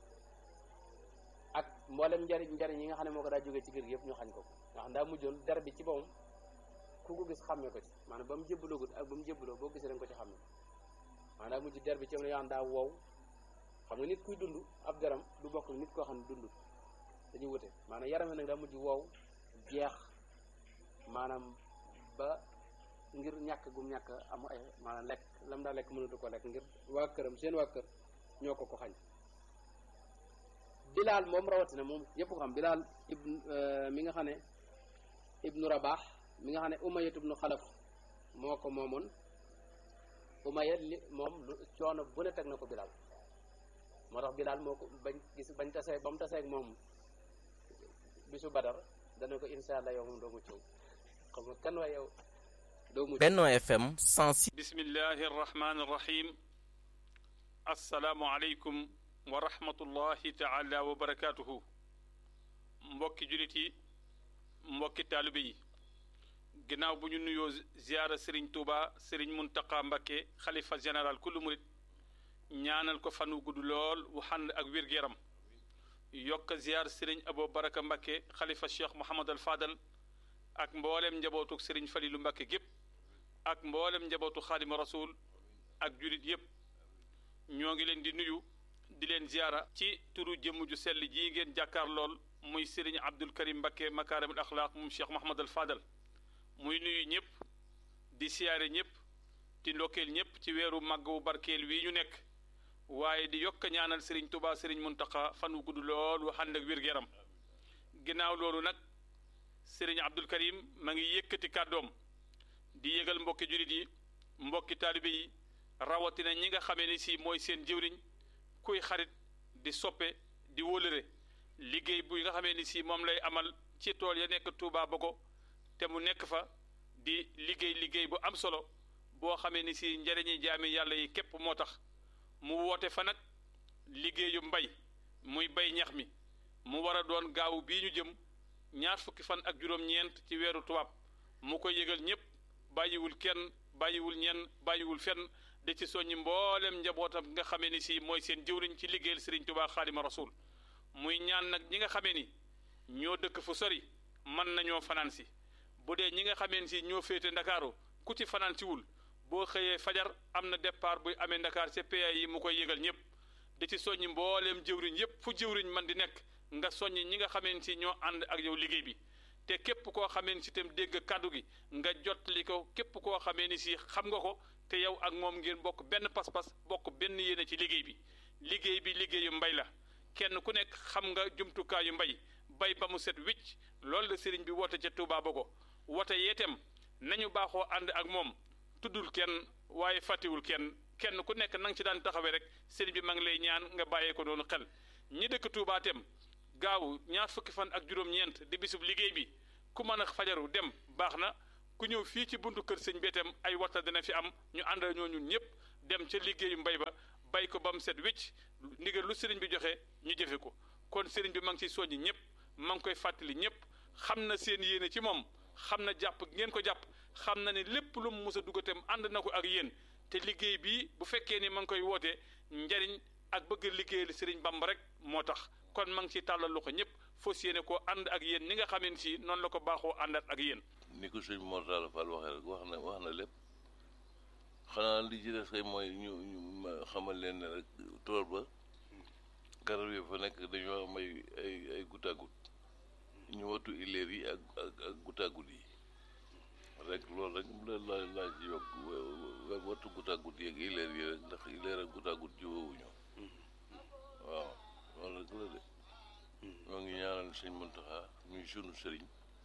ak mboolem njariñ njariñ yi nga xam ne moo ko daa jógee ci kër gi yëpp ñu xañ ko nga xam daa mujjoon der bi ci boppam ku ko gis xàmmee ko ci maanaam ba mu jébbaloogut ak ba mu jébbaloo boo gisee dañ ko ci xàmmee maanaam daa mujj der bi ci am na yoo xam daa wow xam nga nit kuy dund ab deram du bokk nit koo xam ne dund dañuy wute maanaam yaram nag daa mujj wow jeex maanaam ba ngir ñàkk gum ñàkk am ay maanaam lekk lam daa lekk mënatu ko lekk ngir waa këram seen waa kër ñoo ko ko xañ bilaal moom rawatina moom yëpp ko xam bilaal ibn mi nga xam ne ibnu rabaax mi nga xam ne umayat ibnu xalaf moo ko moomoon umayat li moom lu coono bu ne teg na ko bilaal moo tax bilaal moo ko bañ gis bañ tasee ba mu tasee ak moom bisu badar dana ko insha allah yow moom doo mucc xam nga kan waay yow doo mucc Benno FM 106 bismillahi arrahmani irrahim assalaamu aleykum wa rahmatullahi taala wa barakatuhu mbokki julit yi mbokki taalibe yi ginnaaw bu ñu nuyoo ziyaara sëriñ tuuba sëriñ muntaqa mbakke xalifa général kullu murit ñaanal ko fan wu gudd lool wu xànd ak wér-gu-yaram yokk ziyaar sëriñ abo baraka mbakke xalifa cheikh mohamad al fadal ak mboolem njabootu sëriñ falilu mbakke gépp ak mboolem njabootu xaadima rasul ak julit yépp ñoo ngi leen di nuyu di leen ziyaara ci turu jëmm ju sell jii ngeen jàkkaar lool muy sëriñ abdul karim mbakke makaarimul axlaaq moom cheikh mohamad al fadal muy nuyu ñëpp di siyaare ñëpp di ndokkeel ñëpp ci weeru màgg wu barkeel wii ñu nekk waaye di yokk ñaanal sëriñ tubaa sëriñ muntaqa fan wu gudd lool wu ànd ak wér-gu-yaram ginnaaw loolu nag sëriñ abdul karim ma ngi yëkkati kàddoom di yëgal mbokki julit yi mbokki taalibe yi rawatina ñi nga xamee ni si mooy seen jëwriñ kuy xarit di soppe di wólëre liggéey bu nga xamee ni si moom lay amal ci tool ya nekk Touba Bogo te mu nekk fa di liggéey liggéey bu am solo boo xamee ni si njëriñi jaami yàlla yi képp moo tax mu woote fa nag liggéeyu mbay muy bay ñax mi mu war a doon gaawu bii ñu jëm ñaar fukki fan ak juróom-ñeent ci weeru tubaab mu koy yëgal ñëpp bàyyiwul kenn bàyyiwul ñenn bàyyiwul fenn de ci soññi mboolem njabootam nga xamee ni si mooy seen jëwriñ ci liggéeyal Sëriñ Tuubaa Xaadima Rasuul muy ñaan nag ñi nga xamee ni ñoo dëkk fu sori mën nañoo fanaan si bu dee ñi nga xamee si ñoo féete ndakaaru ku ci fanaan si wul boo xëyee fajar am na départ buy amee ndakaar ca PA yi mu koy yëgal ñëpp di ci soññi mbooleem jëwriñ yëpp fu jëwriñ man di nekk nga soññi ñi nga xamee si ñoo ànd ak yow liggéey bi te képp koo xamee si itam dégg kàddu gi nga jottali ko képp koo xamee ni si xam nga ko te yow ak moom ngeen bokk benn pas-pas bokk benn yéene ci liggéey bi liggéey bi liggéeyu mbay la kenn ku nekk xam nga jumtukaayu mbay bay ba mu set wicc loolu la sëriñ bi woote ca Touba Bogo wote yeetem nañu baaxoo ànd ak moom tuddul kenn waaye fàttiwul kenn kenn ku nekk na nga ci daan taxawee rek sëriñ bi ma ngi lay ñaan nga bàyyee ko doonu xel ñi dëkk Touba tem gaaw ñaar fukki fan ak juróom-ñeent di bisub liggéey bi ku mën a fajaru dem baax na ku ñëw fii ci buntu kër sëñ beetem ay waxta dina fi am ñu ànd ñoo ñun ñëpp dem ca liggéeyu mbay ba bay ko ba mu set wécc ndigal lu sëriñ bi joxe ñu jëfe ko kon sëriñ bi ma ngi ciy soññi ñëpp ma ngi koy fàttali ñëpp xam na seen yéene ci moom xam na jàpp ngeen ko jàpp xam na ne lépp lu mu mës a dugatam ànd na ko ak yéen te liggéey bii bu fekkee ni ma ngi koy wootee njariñ ak bëgg liggéeyal sëriñ Bamba rek moo tax kon ma ngi ciy tàllal loxo ñëpp fas yéene koo ànd ak yéen ni nga xamee si noonu la ko baaxoo àndaat ak yéen. ni ko sëñ Mor Talla Fall waxee rek wax na wax na lépp xanaa li ci des kay mooy ñu ñu xamal leen ne rek tool ba garab yi fa nekk dañoo am ay ay ay goutte à goutte ñu wattu ileer yi ak ak ak goutte à goutte yi rek loolu rek la la laa ci yokk wattu goutte à goutte yi ak ileer yi rek ndax ileer ak goutte à goutte jiwoowuñu waaw loolu rek la de ñoo ngi ñaanal sëñ Muntaxa muy sunu sëriñ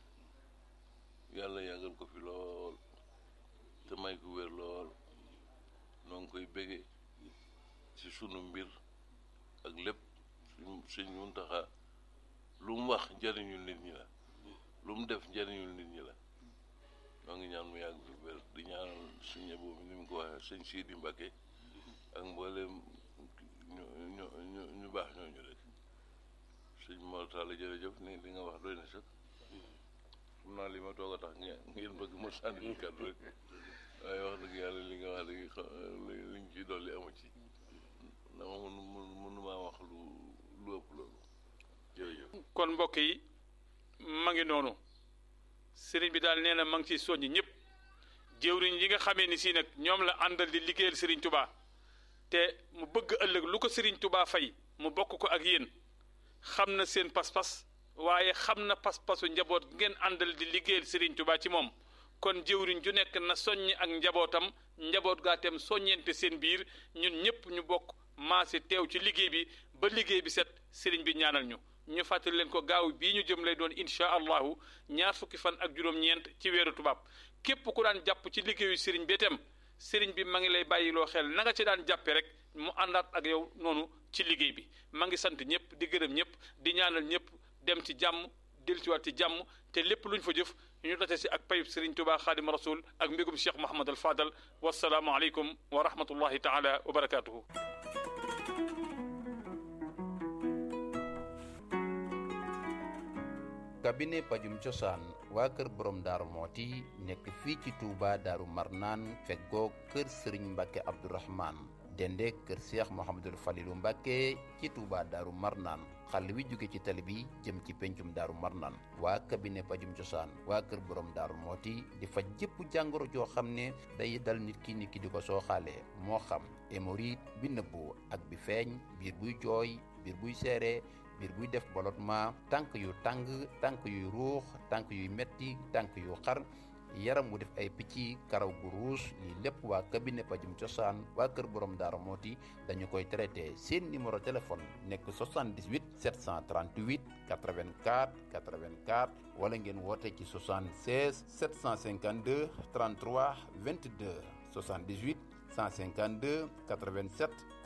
yàlla yàggal ko fi lool te may ko wér lool noo ngi koy bége ci sunu mbir ak lépp suñ sëñ Muntaxa lu mu wax njëriñul nit ñi la lu mu def njëriñul nit ñi la noo ngi ñaan mu yàgg fi wér di ñaanal suñu boobu ni mu ko waxee sëñ Sidi Mbacke ak mboolem ñu ñu ñu ñu baax ñooñu rek sëñ Mor Talla jërëjëf ni li nga wax doy na sax xam naa li ma toog a tax ngeen bëgg ma sànni ñu kàddu rek waaye wax dëgg yàlla li nga wax léegi liñ ci dolli amu ci dama mënu mënu maa wax lu lu ëpp loolu jërëjëf kon mbokk yi ma ngi noonu sëriñ bi daal nee na ma ngi ciy soññ ñëpp jëwriñ yi nga xamee ni si nag ñoom la àndal di liggéeyal sëriñ Touba te mu bëgg ëllëg lu ko sëriñ Touba fay mu bokk ko ak yéen xam na seen pas-pas waaye xam na pas-pasu njaboot ngeen àndal di liggéeyal sëriñ Touba ci moom kon jëwriñ ju nekk na soññ ak njabootam njaboot gaa tem soññeente seen biir ñun ñëpp ñu bokk maase teew ci liggéey bi ba liggéey bi set sëriñ bi ñaanal ñu ñu fàttali leen ko gaaw bii ñu jëm lay doon incha allahu ñaar fukki fan ak juróom-ñeent ci weeru tubaab képp ku daan jàpp ci liggéeyu sëriñ bi itam sëriñ bi ma ngi lay bàyyiloo xel na nga ci daan jàppe rek mu àndaat ak yow noonu ci liggéey bi ma ngi sant ñëpp di gërëm ñëpp di ñaanal ñëpp dem ci jàmm dellusiwaat ci jàmm te lépp luñ fa jëf ñu date si ak payib sëriñ Tuubaa xaadim rasul ak mbégum cheikh Mouhamad al Fadal wasalaamu aleykum wa rahmatullahi taala wa barakaatuhu. cabinet pajum cosaan waa kër borom daaru mooti nekk fii ci Touba daaru marnaan feggoo kër sëriñ mbàkke abdourahman dende kër seex mohamadul falilu mbàkke ci Touba daaru marnaan xàll wi jóge ci tali bi jëm ci pencum daaru marnaan waa cabinet pajum cosaan waa kër borom daaru mooti di faj jëpp jàngoro joo xam ne day dal nit ki nit ki di ko sooxaalee moo xam hémorroïde bi nëbbu ak bi feeñ biir buy jooy biir buy seere biir buy def ballottement tànk yu tàng tànk yuy ruux tànk yuy metti tànk yu xar yaram wu def ay picc karaw gu ruus lii lépp waa cabinet pajum cosaan waa kër borom daara mooti dañu koy traité seen numéro téléphone nekk 78 738 84 84 wala ngeen woote ci 76 752 33 22 78 152 87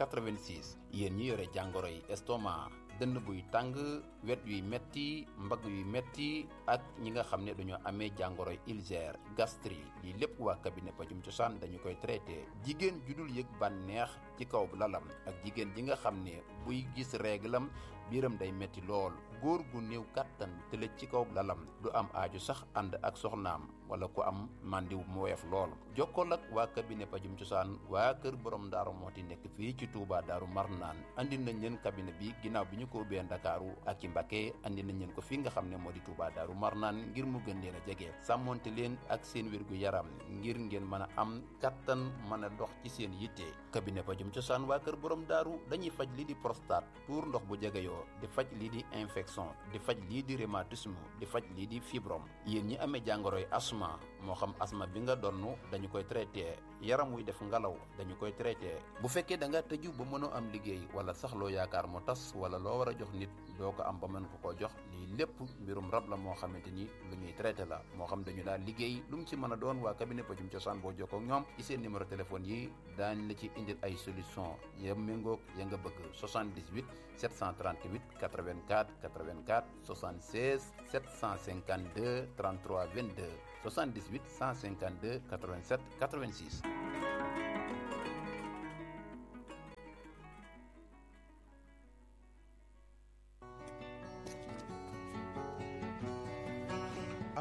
86 yéen ñi yore jàngoro yi estomac dënn buy tàng wet yuy metti mbagg yuy metti ak ñi nga xam ne dañoo amee jàngoroy ulcère gastrique lii lépp waa cabinet pajum cosaan dañu koy traité jigéen ju dul yëg bànneex ci kaw lalam ak jigéen ji nga xam ne buy gis réglam biiram day metti lool góor gu néew kàttan tëlëj ci kaw lalam du am aaju sax ànd ak soxnaam wala ku am màndiw mu woyof lool jokkool ak waa cabinet pajum cosaan waa kër borom daaru mooti nekk fii ci Touba daaru marnaan andi nañ leen cabinet bi ginnaaw bi ñu ko ubbee ndakaaru ak ci Mbàkke andi nañ leen ko fii nga xam ne moo di Touba daaru marnaan ngir mu gën leen a jege sàmmonte leen ak seen wérgu yaram ngir ngeen mën a am kattan mën a dox ci seen yitte cabinet pajum cosaan waa kër borom daaru dañuy faj lii di prostate tuur ndox bu jegeyoo di faj lii di infection di faj lii di rhumatisme di faj lii di fibrom yéen ñi amee jàngoroy asma moo xam asma bi nga donn dañu koy traité yaram wuy def ngelaw dañu koy traité bu fekkee da nga tëju ba mënoo am liggéey wala sax loo yaakaar mu tas wala loo war a jox nit doo ko am ba mën ko koo jox lii lépp mbirum rab la moo xamante ni lu ñuy traité la moo xam dañu daal liggéey lu mu ci mën a doon waa cabinet pajum cosaan boo jokkoo ak ñoom ci seen numéro téléphone yi daañ la ci indil ay solution ya méngoog ya nga bëgg 78 738 84 84 76 752 33 22 78 152 87 86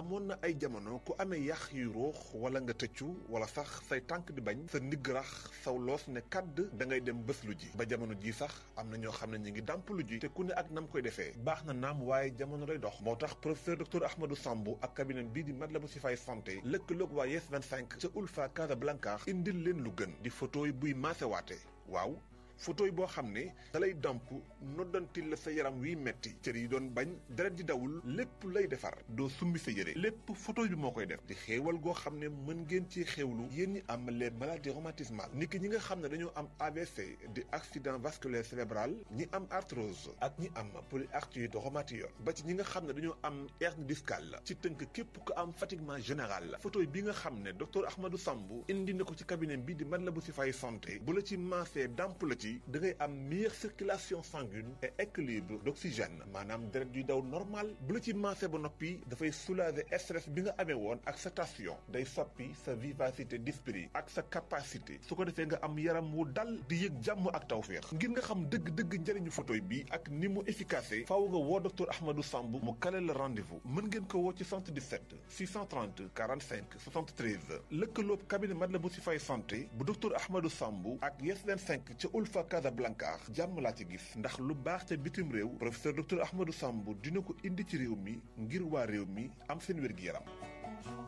amoon na ay jamono ku amee yax yu ruux wala nga tëccu wala sax say tànk di bañ sa ndigg rax saw loos ne kàdd da ngay dem bés lu ji ba jamono ji sax am na ñoo xam ne ñu ngi dàmp lu ji te ku ne ak nam koy defee baax na naam waaye jamono lay dox moo tax professeur docteur Ahmadou Sambou ak cabinet bii di Matlaboul Chifaay santé lëkkaloog waa Yes 25 ca Ulfa Casablanca indil leen lu gën di photo yi buy maasewaate waaw photo yi boo xam ne da lay damp noddantil la sa yaram wiy metti cër yi doon bañ deret di dawul lépp lay defar doo summi sa yére lépp photo bi moo koy def di xéewal goo xam ne mën ngeen ci xéewlu yéen ñi am les maladies rhumatismales ni ki ñi nga xam ne dañoo am AVC di accident vasculaire cérébral ñi am arthrose ak ñi am polyarthrite rhumatoïde ba ci ñi nga xam ne dañoo am hernie discale ci tënk képp ko am fatiguement général la photo bi nga xam ne docteur Ahmadou Sambou indi na ko ci cabinet bi di Matlaboul Chifaay santé bu la ci maasee damp la ci da ngay am meilleure circulation sanguine et équilibre d'oxygène maanaam deret yuy daw normal bu la ci maase ba noppi dafay soulager stress bi nga amee woon ak sa tension day soppi sa vivacité d'esprit ak sa capacité su ko defee nga am yaram wu dal di yëg jàmm ak tawféex ngir nga xam dëgg-dëgg njëriñu photo bi ak ni mu efficace faaw nga woo docteur Ahmadou Sambou mu kale la rendez-vous mën ngeen ko woo ci 77 630 45 73 lëkkaloob cabinet Matlaboul Chifaay santé bu docteur Ahmadou Sambou ak Yes 25 ca Ulfa Casablanca jàmm laa ci gis ndax lu baax ca bitim réew professeur docteur Ahmadou Sambou dina ko indi ci réew mi ngir waa réew mi am seen wér-gi-yaram